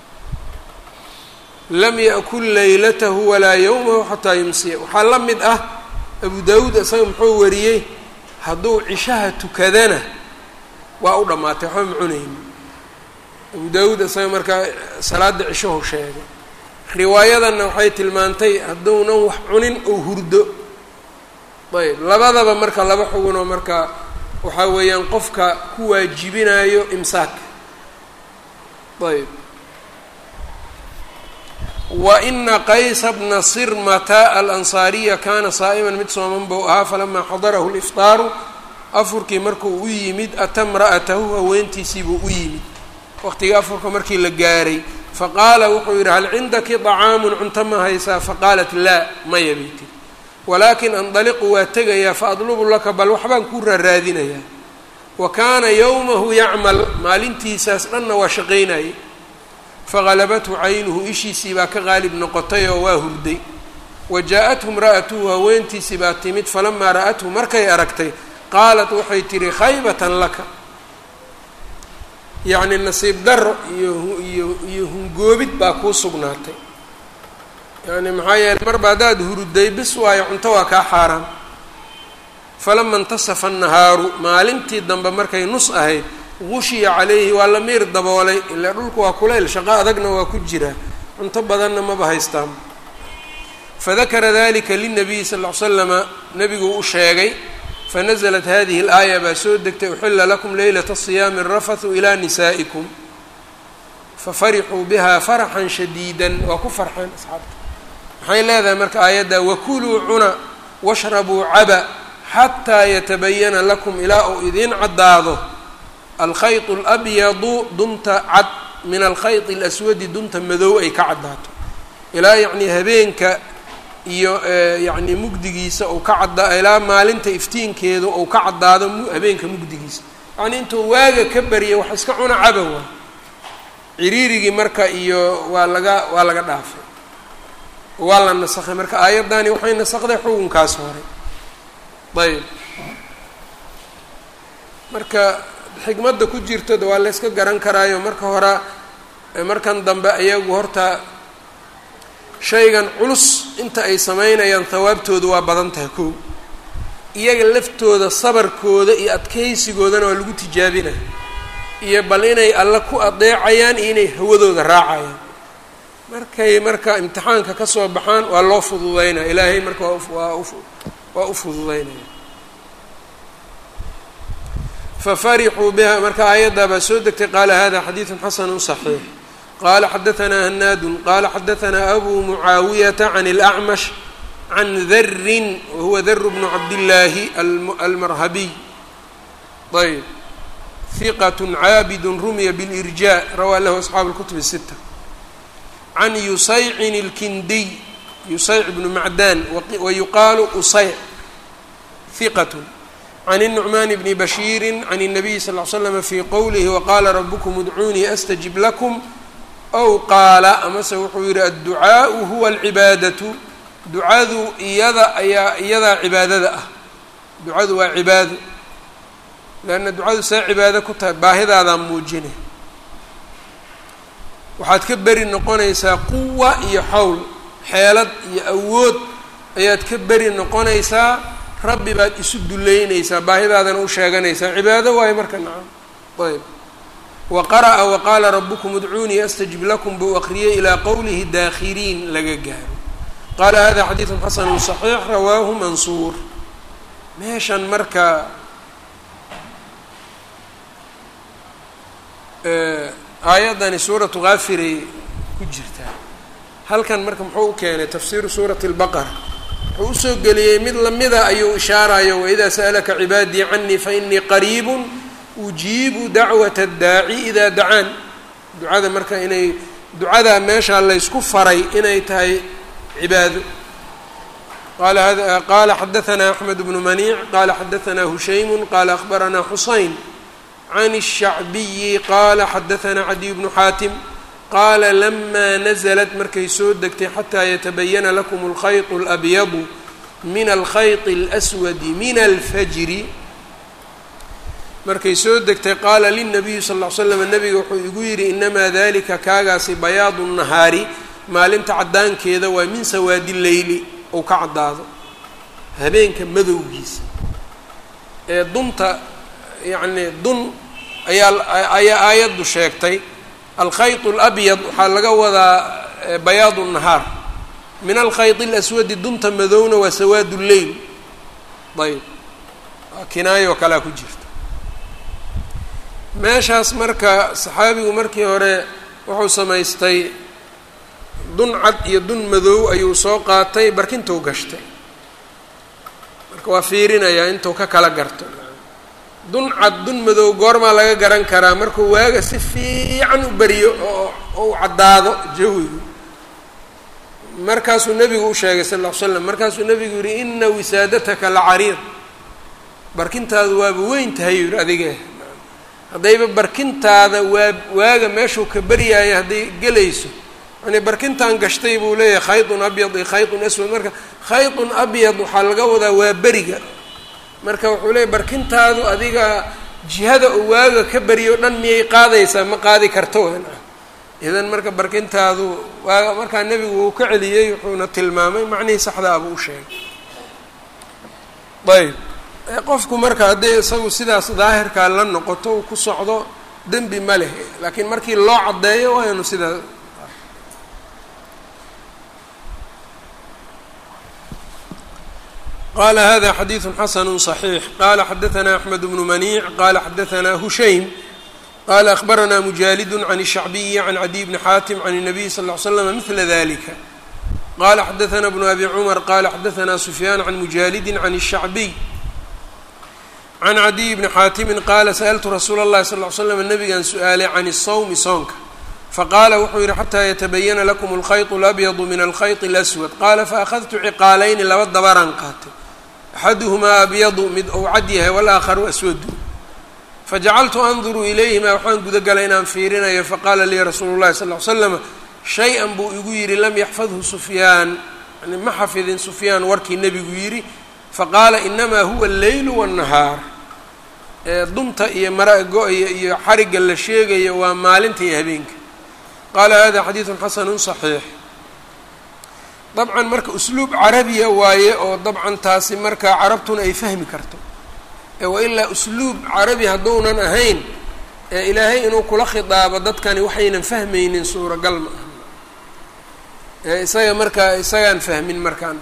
lam yakul laylatahu walaa yowmahu xataa yumsiya waxaa la mid ah abu daawuud isaga muxuu wariyey hadduu cishaha tukadana waa u dhammaatay waxba ma cunayni abu daawuud isaga markaa salaada cishahu sheegay riwaayadanna waxay tilmaantay hadduunan wax cunin oo hurdo ayb labadaba marka laba xugunoo marka waxaa weeyaan qofka ku waajibinayo imsaak ayb wa ina qaysa bna sirmata alansaariya kaana saa'iman mid sooman buu ahaa falamaa xadarahu liftaaru afurkii markuu u yimid ata mra'atahu haweentiisiibuu u yimid waqtigii afurka markii la gaaray faqaala wuxuu yidhi hal cindaki طacaamun cunto ma haysaa faqaalat laa maya bay tiri walaakin andaliqu waa tegayaa faadlubu laka bal waxbaan kuu raaraadinayaa wa kaana yowmahu yacmal maalintiisaas dhanna waa shaqaynayay fagalabathu caynuhu ishiisii baa ka qaalib noqotay oo waa hurday wa jaa-athu imra'atuhu haweentiisii baa timid falamaa ra'athu markay aragtay qaalat waxay tihi khaybatan laka yacni nasiib daro iyo iyo iyo hungoobid baa kuu sugnaatay yani maxaa yeeley marba haddaad huruday bis waayo cunto waa kaa xaaraan falama intasafa annahaaru maalintii dambe markay nus ahayd gushiya calayhi waa la miir daboolay ilaa dhulku waa kulayl shaqo adagna waa ku jiraa cunto badanna maba haystaan fadakara dalika linabiyi sal ll ly slama nebiguu u sheegay fanaزlat hadihi اlaaya baa soo degtay uxila lakum leylata siyaami rafathu ilaa nisaa'ikum fafarixuu biha faraxan shadiida waa ku farxeen asxaabta maxay leedahay marka aayadda wakuluu cuna washrabuu caba xataa yatabayana lakum ilaa uu idiin caddaado alkhayط اlabyadu dunta cad min alkhayط اlaswadi dunta madow ay ka caddaato ilaa yacnii habeenka iyo yacni mugdigiisa uu ka cadda ilaa maalinta iftiinkeedu uu ka caddaado habeenka mugdigiisa yacnii intuu waaga ka barya wax iska cuna caba waa ciriirigii marka iyo waa laga waa laga dhaafay waa la nasakhay marka aayaddani waxay nasakday xukunkaas hore ayb marka xikmadda ku jirtada waa la yska garan karaayo marka hore markan dambe ayagu horta shaygan culus inta ay sameynayaan hawaabtooda waa badan tahay kow iyaga laftooda sabarkooda iyo adkaysigoodana waa lagu tijaabinaya iyo bal inay alle ku adeecayaan iyo inay hawadooda raacayaan markay marka imtixaanka ka soo baxaan waa loo fududeynaya ilaahay marka waa waa u fududeynaya fafarixuu biha marka aayaddaa baa soo degtay qaala hada xadiidun xasanu صaxiix qala xadaثna hanaadu qala xadaثna abu mucaawiyata can اlأcmash can darin wahuwa dar bnu cabdillaahi almarhabiy ayb hiqat caabid rumiya bاlirjaa rawaa lahu asxaabu اlkutub الsita can yusaycin اlkindiy yusayc bnu macdan wayuqaalu usayc hiqat can الnucmaan bni bashiiri can الnabiyi sal ly slm fi qowlihi waqala rabkm udcuunii astajib lakum ow qaala amase wuxuu yihi adducaau huwa alcibaadatu ducadu iyada ayaa iyadaa cibaadada ah ducadu waa cibaado leanna ducadu see cibaado ku tahay baahidaadaa muujine waxaad ka beri noqonaysaa quwa iyo xowl xeelad iyo awood ayaad ka beri noqonaysaa rabbi baad isu duleynaysaa baahidaadana u sheeganaysaa cibaado waayo marka nacam ayb wa qara'a wa qaala rabukum udcuunii astajib lakum buu aqriyey ilaa qowlihi daakhiriin laga gaaro qaala hada xadiidun xasanu صaxiix rawaahu mansuur meeshan marka aayaddani suuratu kaafiray ku jirtaa halkan marka muxuu u keenay tafsiiru suurati اlbaqara wuxuu usoo geliyey mid lamida ayuu ishaarayo waidaa sa'alaka cibaadii canii fainii qariib ujiibu dacwata addaaci idaa dacaan ducada marka inay ducadaa meeshaa laysku faray inay tahay cibaado qala hada qala xadaثna axmed bnu maniic qala xadaثna hushaymu qala akhbarana xusayn can الshacbiyi qala xadaثna cadiy bnu xaatim qaala lama naزlat markay soo degtay xataa yatabayana lakum اlkhayط اlabyadu min alkhayط اlأswadi min alfajri markay soo degtay qaala lilnabiyi sal ll ly slam nabiga wuxuu igu yidhi inamaa dalika kaagaasi bayaadu nahaari maalinta caddaankeeda waa min sawaadi leyli ou ka caddaado habeenka madowgiisa ee dunta yacni dun ayaa ayaa aayaddu sheegtay alkhayط اlabyad waxaa laga wadaa bayaadu nahaar min alkhayط اlaswadi dunta madowna waa sawaad leyl ayb kinaayo kalea ku jirta meeshaas marka saxaabigu markii hore wuxuu samaystay dun cad iyo dun madow ayuu soo qaatay barkintuu gashtay marka waa fiirinayaa intuu ka kala garto dun cad dun madow goormaa laga garan karaa markuu waaga si fiican u beriyo oo u caddaado jawigu markaasuu nebigu u sheegay sal ll ly slam markaasuu nebigu yihi ina wisaadataka la cariir barkintaadu waaba weyn tahay yidhi adige haddayba barkintaada waa waaga meeshuu ka beryaayo hadday gelayso yani barkintan gashtay buu leeyahay khayطun abyad iyo khayطun aswad marka khayطun abyad waxaa laga wadaa waa beriga marka wuxuu leeyahy barkintaadu adiga jihada oo waaga ka beriyo dhan miyay qaadaysaa ma qaadi karto idan marka barkintaadu waa markaa nebigu uu ka celiyey wuxuuna tilmaamay macnihii saxdaa buu u sheegay ayb qofku marka haddii isagu sidaas daahirkaa la noqoto uu ku socdo dembi ma leh laakiin markii loo caddeeyo waa inu sidaa qala hada xadiiثu xasanu صaxiix qala xadaثna axmed bnu maniic qala xadaثna hushaym qala akhbarana mujaalidu can الshacbiyi can cadiy bni xaatim can الnabiy sal ly slm mila dalika qala xadaثna bnu abi cumar qala xadaثna sufyaan can mujaalidi can الshacbiy can cadiy bni xaatimi qaala sa'ltu rasuula اllahi sal ly slam nabigan su-aalay can الsawmi soonka faqaala wuxuu yihi xataa yatabayana lakum اlkhayط اlabyadu min alkhayط اlaswad qaala faأkhadtu ciqaalayni laba dabaraan qaatay axaduhumaa abyadu mid ou cad yahay walaakharu aswadu fajacaltu anduru ilayhima waxaan guda galay inaan fiirinayo faqaala lii rasuulu llahi sal ly slama shay-an buu igu yidhi lam yaxfadhu sufyaan yani ma xafidin sufyaan warkii nebigu yidhi faqaala inamaa huwa alleylu waannahaar dumta iyo mara go-ya iyo xarigga la sheegayo waa maalinta iyo habeenka qaala hada xadiidun xasanun saxiix dabcan marka usluub carabiya waaye oo dabcan taasi marka carabtuna ay fahmi karto wailaa usluub carabi hadduunan ahayn ee ilaahay inuu kula khidaabo dadkani waxaynan fahmaynin suuragal ma aha isaga markaa isagaan fahmin markaan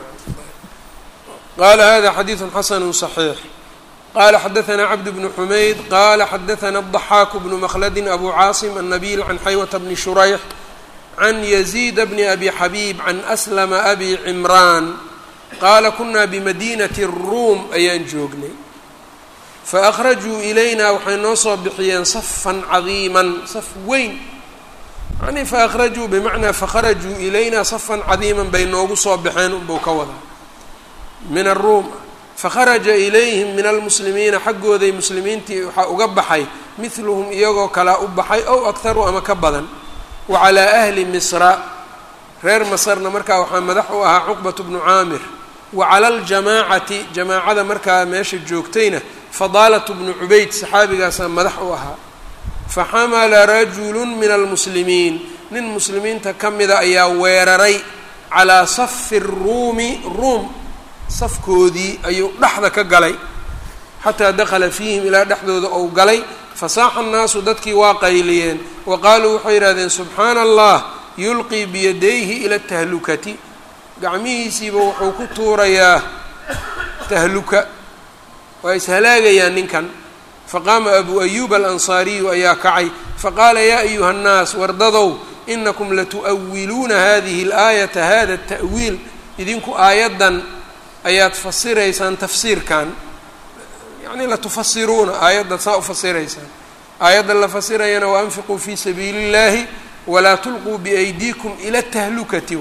qala hada xadiiثu xasanu صaxiix qala xadaثna cabd bnu xumayd qala xadaثna الضaxaaku bnu mkladi abu caasim الnabil can xaywata bni shurayx can yaziid bni abi xabiib can aslama abi cimraan qaala kuna bimadinati الruum ayaan joognay faakhrajuu ilayna waxay noo soo bixiyeen safan cadiiman saf weyn yani faakhrajuu bimacnaa fakharajuu ilayna safan cadiiman bay noogu soo baxeen unbuu ka wadaa min aruum fakharaja ilayhim min almuslimiina xaggooday muslimiintii waxaa uga baxay midluhum iyagoo kalaa u baxay ow akharu ama ka badan wa calaa ahli misra reer masarna markaa waxaa madax u ahaa cuqbat bnu caamir wa cala aljamaacati jamaacada markaa meesha joogtayna fadaalatu bnu cubayd saxaabigaasaa madax u ahaa faxamala rajulu min almuslimiin nin muslimiinta ka mida ayaa weeraray calaa safi ruumi ruum safkoodii ayuu dhexda ka galay xataa dakhala fiihim ilaa dhexdooda ou galay fasaaxa annaasu dadkii waa qayliyeen wa qaaluu waxay yidhahdeen subxaana allah yulqii biyadayhi ila tahlukati gacmihiisiiba wuxuu ku tuurayaa tahluka waa ishalaagayaan ninkan faqaama abu ayuub alansaariyu ayaa kacay faqaala yaa ayuha nnaas wardadow inakum latu'awiluuna hadihi alaayata hada ta'wiil idinku aayaddan ayaad fasiraysaan tafsiirkan yacni latufasiruuna aayaddaad saa u fasiraysaan aayadda la fasirayana waanfiquu fii sabiili اllahi walaa tulquu biaydiikum ila tahlukati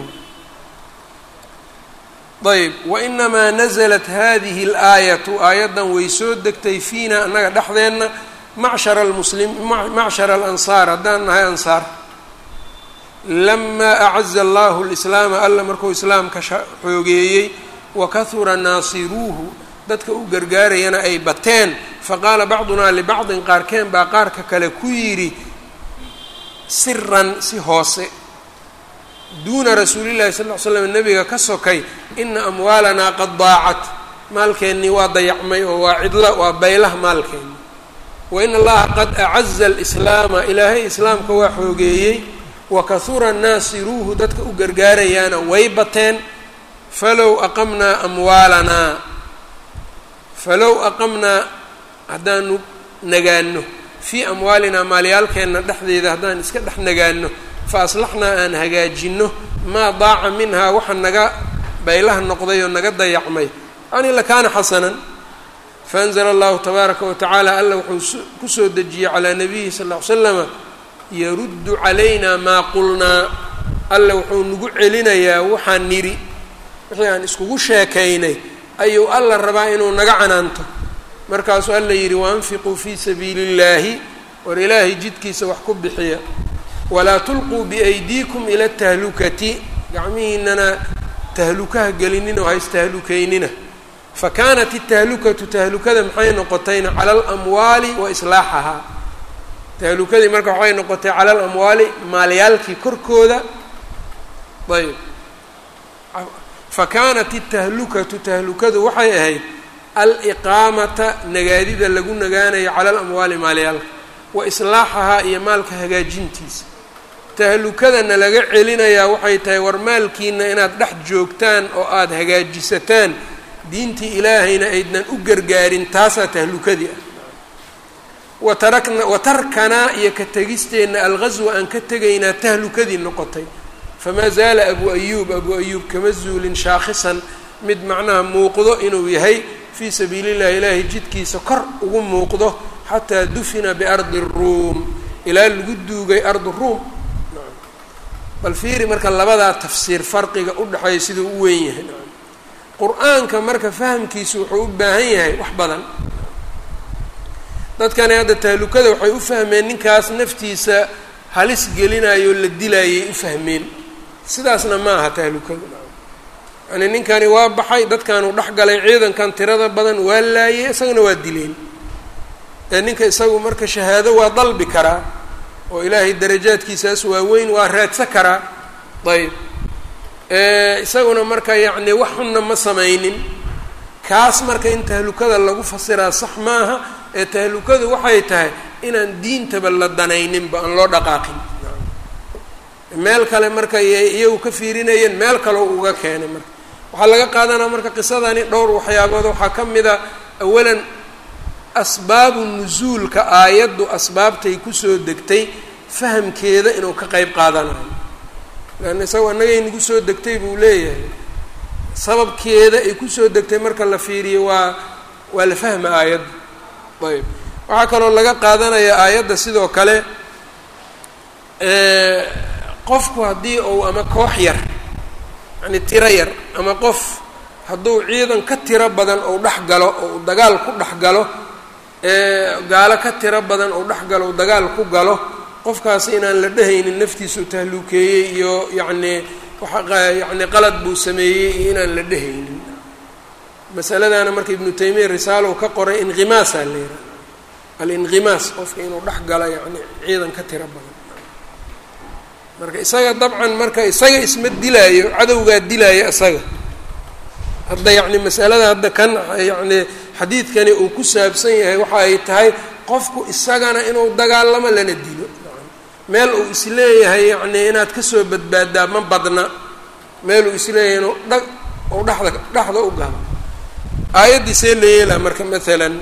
ayb wainamaa naزlat hadihi اlaayatu aayaddan way soo degtay fiina annaga dhexdeenna macshara almuslim macshara alansaar haddaan nahay ansaar lamaa acaza allahu lislaama alla markuu islaamka xoogeeyey wakahura naasiruuhu dadka u gargaarayana ay bateen faqaala bacdunaa libacdin qaarkeen baa qaarka kale ku yidhi siran si hoose duuna rasuulillahi sal ll ly slam nebiga ka sokay ina amwaalanaa qad daacat maalkeennii waa dayacmay oo waa cidla waa baylah maalkeenni wa in allaha qad acaza alislaama ilaahay islaamka waa xoogeeyey wa kahura naasiruuhu dadka u gargaarayaana way bateen falow aqamnaa amwaalanaa falow aqamnaa haddaanu nagaano fii amwaalinaa maalyaalkeenna dhexdeeda haddaan iska dhex nagaano fa aslaxnaa aan hagaajinno maa daaca minhaa waxa naga baylaha noqday oo naga dayacmay yani lakaana xasanan faanzla allahu tabaaraka wa tacaala alla wuxuu kusoo dejiyey calaa nabiyihi sal ll ly slama yaruddu calayna maa qulnaa alla wuxuu nagu celinayaa waxaan nidhi wixii aan iskugu sheekaynay ayuu alla rabaa inuu naga canaanto markaasuu alla yidhi waanfiquu fii sabiili اllaahi war ilaahay jidkiisa wax ku bixiya walaa tulquu biaydiikum ila tahlukati gacmihiinana tahlukaha gelinina oo ha istahlukaynina fakaanat الtahlukatu tahlukada maxay noqotayna cala alamwaali wa islaaxahaa tahlukadii marka waxay noqotay cala alamwaali maalyaalkii korkooda ayb fakaanat الtahlukatu tahlukadu waxay ahayd aliqaamata nagaadida lagu nagaanayo cala alamwaali maalyaalka wa islaaxahaa iyo maalka hagaajintiisa tahlukadana laga celinayaa waxay tahay war maalkiina inaad dhex joogtaan oo aada hagaajisataan diintii ilaahayna aydnan u gargaarin taasaa tahlukadii ah watarakna watarkanaa iyo ka tegisteenna alghaswa aan ka tegaynaa tahlukadii noqotay famaa zaala abu ayuub abu ayuub kama zuulin shaakhisan mid macnaha muuqdo inuu yahay fii sabiili llahi ilaahay jidkiisa kor ugu muuqdo xataa dufina biardi ruum ilaa lagu duugay ardu ruum bal fiiri marka labadaa tafsiir farqiga u dhexeeya siduu u weyn yahay qur-aanka marka fahamkiisu wuxuu u baahan yahay wax badan dadkani hadda tahlukada waxay u fahmeen ninkaas naftiisa halis gelinayo la dilaayay u fahmeen sidaasna ma aha tahlukadu yani ninkani waa baxay dadkanuu dhex galay ciidankan tirada badan waa laayay isagana waa dileen ee ninka isagu marka shahaado waa dalbi karaa oo ilaahay darajaadkiisaas waaweyn waa raadsa karaa ayb isaguna marka yacni wax xunna ma samaynin kaas marka in tahlukada lagu fasiraa sax maaha ee tahlukadu waxay tahay inaan diintaba la danayninba aan loo dhaqaaqin meel kale marka iyagu ka fiirinayeen meel kaleo uga keenay marka waxaa laga qaadanaa marka qisadani dhowr waxyaabood waxaa ka mid a awalan asbaabu nusuulka aayaddu asbaabtay kusoo degtay fahamkeeda inuu ka qeyb qaadanayo leanna isago annagay nagu soo degtay buu leeyahay sababkeeda ay kusoo degtay marka la fiiriyo waa waa la fahma aayadda ayb waxaa kaloo laga qaadanaya aayadda sidoo kale qofku haddii uu ama koox yar yani tiro yar ama qof hadduu ciidan ka tiro badan ou dhex galo ou dagaal ku dhex galo gaalo ka tiro badan ou dhex galo ou dagaal ku galo qofkaasi inaan la dhehaynin naftiisu tahluukeeyey iyo yacnii yani qalad buu sameeyey iyo inaan la dhehaynin masaladaana marka ibnu taymiya risaalow ka qoray inqimaasaa la yidhaha alinqimaas qofka inuu dhex galo yani ciidan ka tiro badan marka isaga dabcan marka isaga isma dilaayo cadowgaa dilaayo isaga hadda yacni masalada hadda kan yacni xadiidkani uu ku saabsan yahay waxa ay tahay qofku isagana inuu dagaalamo lana dilo meel uu isleeyahay yacni inaad kasoo badbaadaa ma badna meel uu isleeyahay inuu dha uu dhexda dhexda u galo aayaddii see la yeelaa marka maalan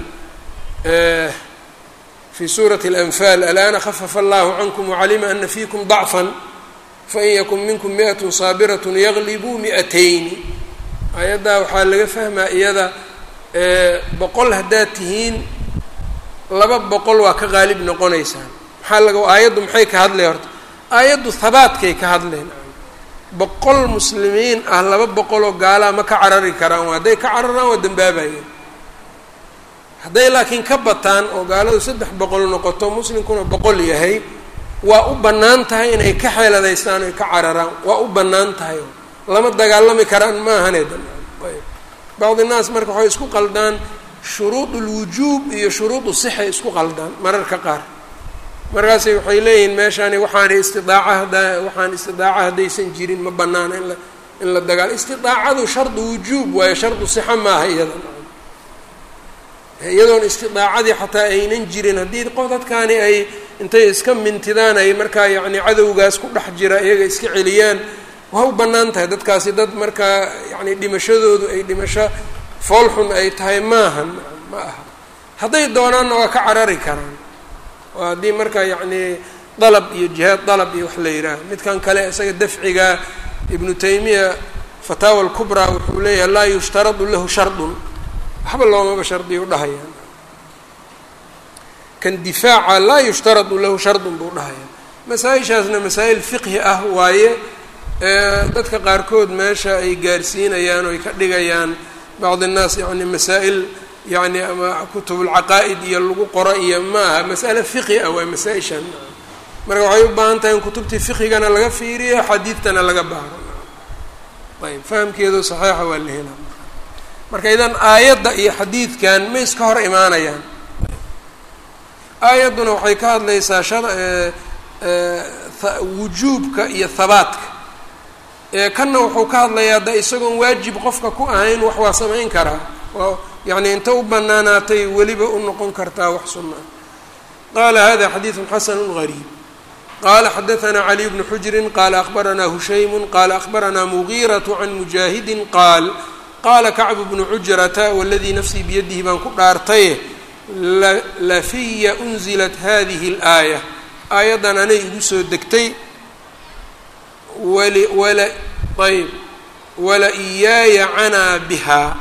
fi suurati اlanfaal alana khafafa allahu cankum wacalima ana fiikum dacfan fain yakun minkum mi'at saabirat yaglibuu mi'atayni aayaddaa waxaa laga fahmaa iyada boqol haddaad tihiin laba boqol waa ka qaalib noqonaysaan maxaa laga aayaddu maxay ka hadlay horta aayaddu habaadkay ka hadleen boqol muslimiin ah laba boqoloo gaalaa ma ka carari karaan hadday ka cararaan waa dambaabayeen hadday laakiin ka bataan oo gaaladu saddex boqol noqoto muslimkuna boqol yahay waa u bannaan tahay inay ka xeeladaystaan oy ka cararaan waa u bannaan tahay lama dagaalami karaan maahane bacdi naas marka waxay isku qaldaan shuruud ulwujuub iyo shuruud usixay isku qaldaan mararka qaar markaasay waxay leeyihiin meeshaani waxaana istidaaca hadda waxaan istidaaca haddaysan jirin ma banaana in la in la dagaal istidaacadu shardu wujuub waayo shardu sixa maaha iyada iyadoon istidaacadii xataa aynan jirin haddii qof dadkaani ay intay iska mintidaan ay markaa yacni cadowgaas ku dhex jira iyaga iska celiyaan waa u bannaan tahay dadkaasi dad markaa yacni dhimashadoodu ay dhimasho foolxun ay tahay maahan ma aha hadday doonaanna waa ka carari karaan oo haddii markaa yacni dalab iyo jihaad dalab iyo wax la yidhaaha midkan kale isaga dafciga ibnu taymiya fataawa alkubraa wuxuu leeyahay laa yushtaradu lahu shardun waxba loomaba shardiyo dhahaya kan difaaca laa yushtaradu lahu shardun buu dhahaya masaa-ishaasna masaa'il fiqhi ah waaye dadka qaarkood meesha ay gaarsiinayaan oo ay ka dhigayaan bacd innaas yani masaa'il yani ama kutubulcaqaa'id iyo lagu qoro iyo ma aha mas'ale fiqhi ah waa masaa-ishan marka waxay u baahan tahay in kutubtii fiqhigana laga fiiriyo xadiidtana laga baaro ayb fahamkeedu saxiixa waa la helaa marka idan aayadda iyo xadiidkan ma iska hor imaanayaan aayadduna waxay ka hadlaysaa sha wujuubka iyo habaadka kanna wuxuu ka hadlayaa da isagoon waajib qofka ku ahayn wax waa samayn karaa oo yacni inta u banaanaatay weliba u noqon kartaa wax sunna ah qaala hada xadiidun xasanu gariib qala xadaثna caliy bnu xujri qala akbaranaa hushaymu qala akbaranaa mugiiraة can mujaahidi qaal qaala kacbu bnu cujrata waladii nafsii biyadihi baan ku dhaartaye lafiya unzilat hadihi اlaaya aayaddan anay igu soo degtay wali wala ayb wala iyaaya canaa bihaa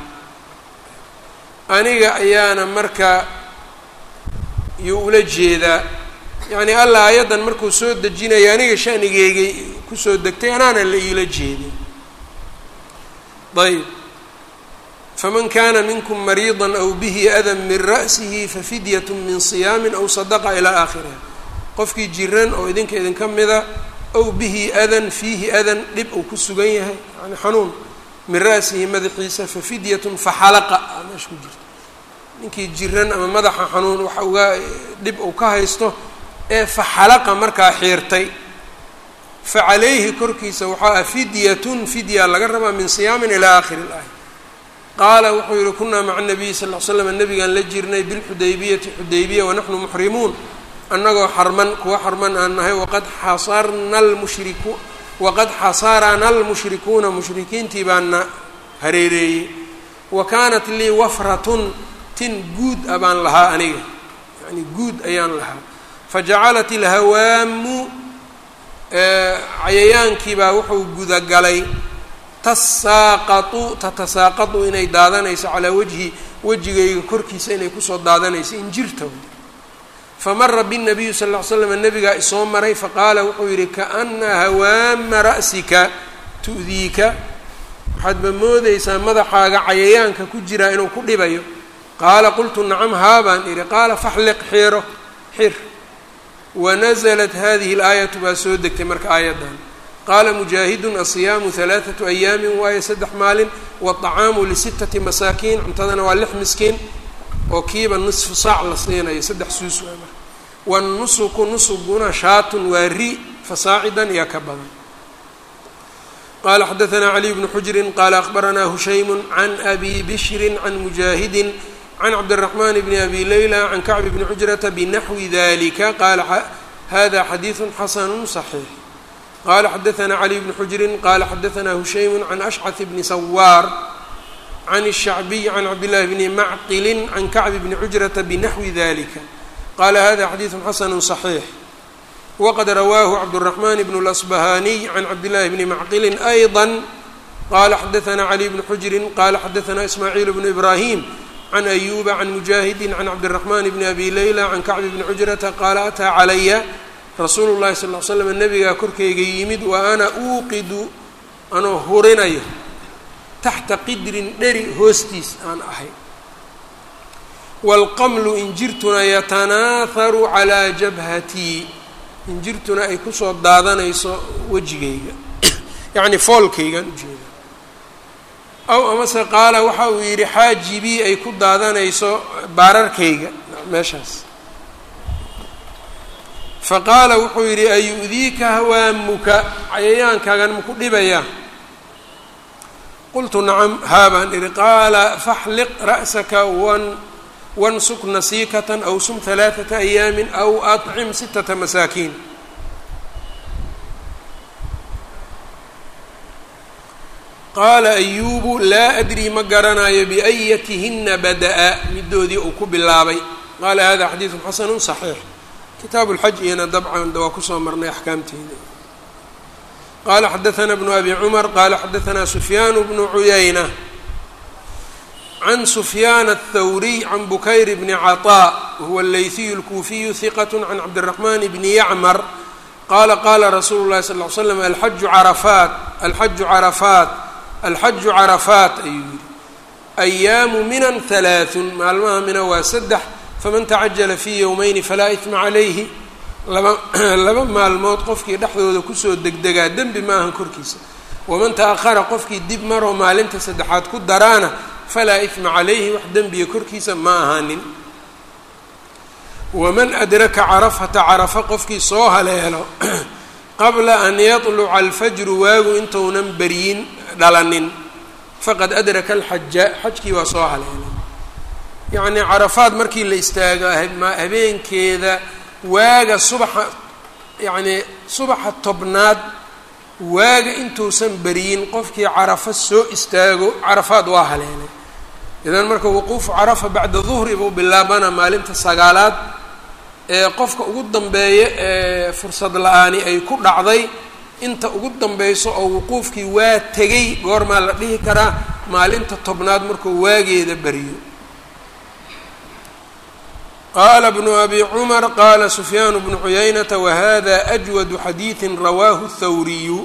aniga ayaana marka yuu ula jeedaa yacni allah aayaddan markuu soo dejinaya aniga shanigeygay kusoo degtay anaana la iila jeedin ayb faman kana minkum mariida aw bihi adan min ra'sihi fafidyat min صiyaami aw sadaqa ilaa aakhiriha qofkii jiran oo idinka idinka mida ow bihi adan fiihi adan dhib uu ku sugan yahay yani xanuun min ra'sihi madaxiisa fafidyatun faxalaqa aa meesha ku jirto ninkii jiran ama madaxa xanuun waxa uga dhib uu ka haysto ee faxalaqa markaa xiirtay fa calayhi korkiisa waxaa ah fidyatun fidya laga rabaa min siyaamin ilaa aakhiri ilaaya qaala wuxuu yihi kunaa maca nabiyi sal l slam nabigaan la jirnay bilxudaybiyati xudaybiya wanaxnu muxrimuun annagoo xarman kuwa xarman aan nahay waqad xasarna lmushriku waqad xasarana almushrikuuna mushrikiintii baana hareereeyey wa kaanat lii wafratun tin guud a baan lahaa aniga yani guud ayaan lahaa fajacalat ilhawaamu cayayaankiibaa wuxuu gudagalay tasaaqatu tatasaaqatu inay daadanayso calaa wajhi wejigayga korkiisa inay kusoo daadanayso injirta famara binabiyu sal ll ly slam nabigaa isoo maray faqaala wuxuu yidhi kaana hawaama ra'sika tu'diika waxaadba moodeysaa madaxaaga cayayaanka ku jiraa inuu ku dhibayo qaala qultu nacam haabaan idhi qaala faxliq xiro xir wanaزlat hadihi اlaayatu baa soo degtay marka aayaddan qaala mujaahidun asiyaamu halaaثatu ayaami waayo saddex maalin waطacaamu lisitati masaakiin cuntadana waa lix miskiin oo kiiba nisfu saac la siinayo saddex suus waa marka wanusuku nusuguna shaatun waa ri fasaacidan iyo ka badan qala xadaثna caliy bnu xujri qala akbaranaa hushaymu can abi bishri can mujaahidi can cabdالرaحman bn abi layla can kacb bni cujrata bnaxwi dalika qala hada xadiiثu xasanu صaxiix qala xadaثna caliy bnu xujri qala xadaثna hushaymu can ashcث bni sawaar can الshacbiy can cabdillahi bni macqili can kacb bni cujrata bnaxwi dalika qala hada xadiiثu xasanu صaxiix waqad rawaahu cabdالرaحman bn اlasbahaniy can cabdillahi bni macqili ayضا qala xadaثna caliy bnu xujri qala xadaثna ismaaciil bnu ibrahim can ayuba can mujaahidi can cabdiraxman bni abi layla can kacbi bni cujrata qaala ataa calaya rasuulu llahi sal l slam nabigaa korkayga yimid wa ana uuqidu anoo hurinayo taxta qidrin dheri hoostiis aan ahay waalqamlu injirtuna yatanaaharu calaa jabhatii injirtuna ay kusoo daadanayso wejigayga yacni foolkaygaan ujeeda aw amase qaala waxa uu yidhi xaajibii ay ku daadanayso baararkayga meeshaas fa qaala wuxuu yidhi ayu'diika hawaamuka cayayaankaagan maku dhibayaa qultu nacam haa baan idhi qaala faxliq ra'saka wan wansuk nasiikatan aw sum halaaثata ayaamin aw acim sitata masaakiin qaala ayuubu laa adrii ma garanayo biayatihina bada'a midoodii uu ku bilaabay qaala hada xadiidu xasanu صaxiix kitaabu lxaj iyana dabcan waa kusoo marnay axkaamteeda qala xadaثna bnu abi cumar qala xadaثna sufyaan bnu cuyayna can sufyaan الthawriy can bukayr bni caطاء huwa اleyثiy اlkuufiyu hiqat can cabdالرaحman bni yacmar qala qala rasuulu الlahi sal ly slam alxaju carafaat alxaju carafaat alxaju carafaat ayuu yihi ayaamu minan halaaثun maalmaha mina waa saddex faman tacajala fii yowmayni falaa isma calayhi laba laba maalmood qofkii dhexdooda kusoo degdegaa dembi ma ahan korkiisa waman ta-ahara qofkii dib maroo maalinta saddexaad ku daraana falaa isma calayhi wax dembiga korkiisa ma ahaanin waman adraka carafata carafa qofkii soo haleelo qabla an yatluca alfajru waagu intuunan beryin dhalanin faqad adraka alxaja xajkii waa soo haleelay yacnii carafaad markii la istaago habeenkeeda waaga subaxa yacnii subaxa tobnaad waaga intuusan beryin qofkii carafa soo istaago carafaad waa haleelay idan marka wuquufu carafa bacda duhri buu bilaabana maalinta sagaalaad ee qofka ugu dambeeya ee fursad la-aani ay ku dhacday inta ugu dambayso oo wuquufkii waa tegay goormaa la dhihi karaa maalinta tobnaad markuu waageeda beriyo qaala bnu abi cumar qaala sufyaan bnu cuyaynata wahada ajwadu xadiidi rawaahu thawriyu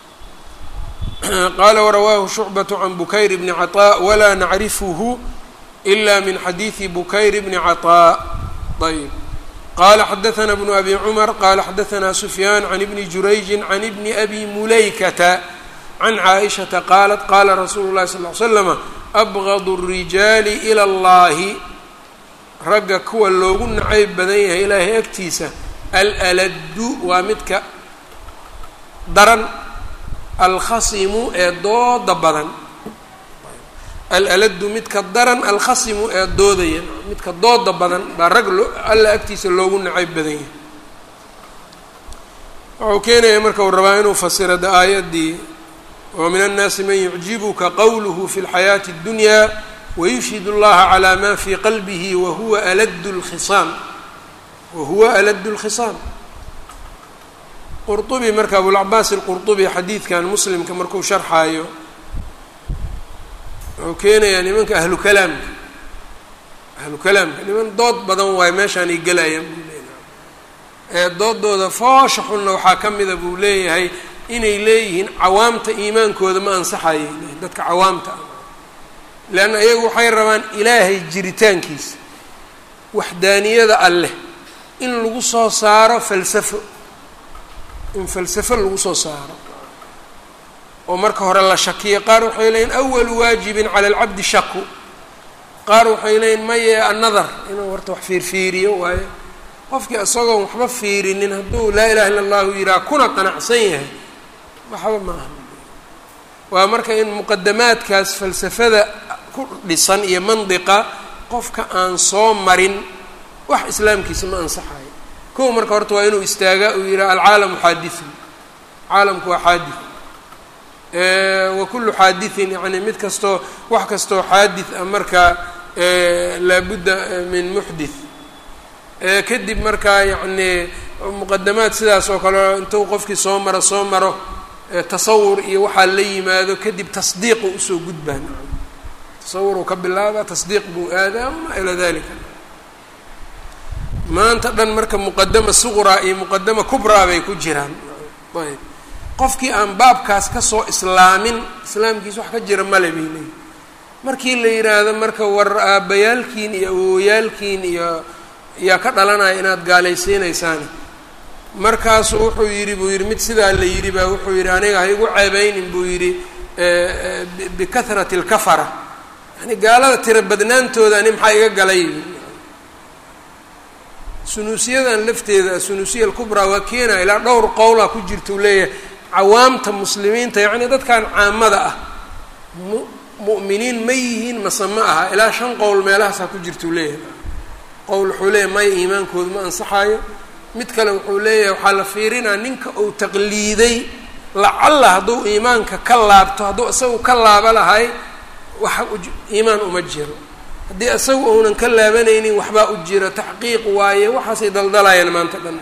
qaala warawaahu shucbaة can bukayr bni caطاء walaa nacrifhu ila min xadiidi bukayr bni caطاء ayb qala xadaثna bnu abi cumar qala xadaثna sufyaan can ibni jurayji can ibni abi mulaykata can caaئishaةa qaalat qala rasuulu اlahi sal ly slama abgad الrijaali ilى اllahi ragga kuwa loogu nacayb badan yahay ilaahay agtiisa alaladu waa midka daran alkhasimu ee dooda badan alaladu midka daran alkhasimu ee doodaya midka dooda badan baa rag loo alla agtiisa loogu nacayb badan yahay wuxuu keenaya marka uu rabaa inuu fasiro da aayaddii wa min annaasi man yucjibuka qowluhu fi lxayaati اddunya wayushhid اllaha calaa ma fii qalbihi wahuwa aladu lkhisaam wahuwa aladu lkhisaam qurطubi marka abulcabaas alqurطubi xadiidkan muslimka markuu sharxaayo wuxuu keenayaa nimanka ahlu kalaamka ahlu kalaamka niman dood badan waayo meeshaan ay gelayaan buu leeyahay ee doodooda foosha xunna waxaa ka mida buu leeyahay inay leeyihiin cawaamta iimaankooda ma ansaxayay dadka cawaamta ah leanna iyagu waxay rabaan ilaahay jiritaankiisa waxdaaniyada alleh in lagu soo saaro falsafo in falsafo lagu soo saaro oo marka hore la shakiyo qaar waxay leeyihin awalu waajibin cala alcabdi shaku qaar waxay leeyihin maye annadar inuu horta wax fiirfiiriyo waayo qofkii isagoon waxba fiirinin hadduu laa ilaha illa allahu yihaha kuna qanacsan yahay waxba ma aha waa marka in muqadamaadkaas falsafada ku dhisan iyo mandiqa qofka aan soo marin wax islaamkiisa ma ansaxayo kow marka horta waa inuu istaagaa uu yihaha alcaalamu xaadithun caalamku waa xaadith wa kullu xaadithin yani mid kastoo wax kastoo xaadith ah marka laabudda min muxdith kadib markaa yacni muqadamaad sidaas oo kale intuu qofkii soo maro soo maro tasawur iyo waxaa la yimaado kadib tasdiiqu usoo gudbaan tasawuruu ka bilaaba tasdiiq buu aadaa ama ilaa dalika maanta dhan marka muqadama suqraa iyo muqadama kubraa bay ku jiraan ayb qofkii aan baabkaas kasoo islaamin islaamkiisa wax ka jira male bay leeyihi markii la yidhaahdo marka war aabbayaalkiin iyo awooyaalkiin iyo yaa ka dhalanaya inaad gaalaysiinaysaani markaasu wuxuu yidhi buu yidhi mid sidaa la yidhi baa wuxuu yidhi aniga ha igu ceebeynin buu yidhi bikahrati alkafara yani gaalada tira badnaantooda ani maxaa iga galay sunuusiyadan lafteeda sunuusiya alkubraa waa keenaya ilaa dhowr qowla ku jirta uu leeyahay cawaamta muslimiinta yacni dadkan caamada ah mu mu'miniin ma yihiin mase ma aha ilaa shan qowl meelahaasaa ku jirta uu leeyahay qowl wuxuu leeyahay maya iimaankooda ma ansaxaayo mid kale wuxuu leeyahay waxaa la fiirinaa ninka uu taqliiday lacalla hadduu iimaanka ka laabto hadduu isagu ka laaba lahay wax iimaan uma jiro haddii isaga uunan ka laabanaynin waxbaa u jiro taxqiiq waaye waxaasay daldalayaan maanta dhan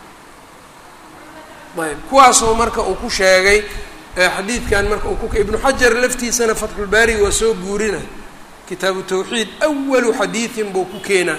ayb kuwaasoo marka uu ku sheegay xadiidkan marka uu ku ibnu xajar laftiisana fatxulbaariga waa soo guurina kitaabu tawxiid awalu xadiidin buu ku keenaa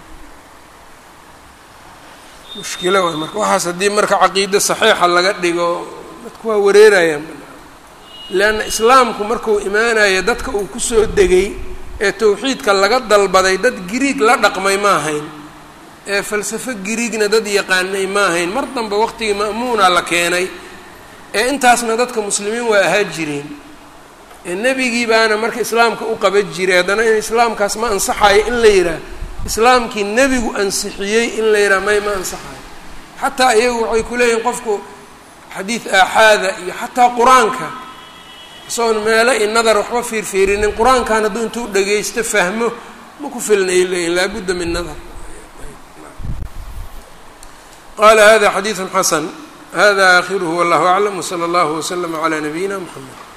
mushkilo waay marka waxaas haddii marka caqiida saxiixa laga dhigo dadku waa wareerayaan leanna islaamku markuu imaanayo dadka uu kusoo degay ee tawxiidka laga dalbaday dad giriig la dhaqmay ma ahayn ee falsafo giriigna dad yaqaanay ma ahayn mar dambe waqtigii ma'muuna la keenay ee intaasna dadka muslimiin waa ahaa jireen ee nebigii baana marka islaamka u qaban jiray haddana in islaamkaas ma ansaxayo in la yidhaah islaamkii nebigu ansixiyey in la yidhaha may ma ansaxayo xataa iyagu waxay ku leeyihin qofku xadiid aaxaada iyo xataa qur-aanka isagoon meelo iyo nadar waxba fiirfiirinin qur-aankan hadduu intuu dhagaysto fahmo ma ku filnay leeyihin laabudda min nadar qala hada xadiidu xasan hada aakhiruhu wallahu aclam wsala allahu waslama calaa nabiyina mxamed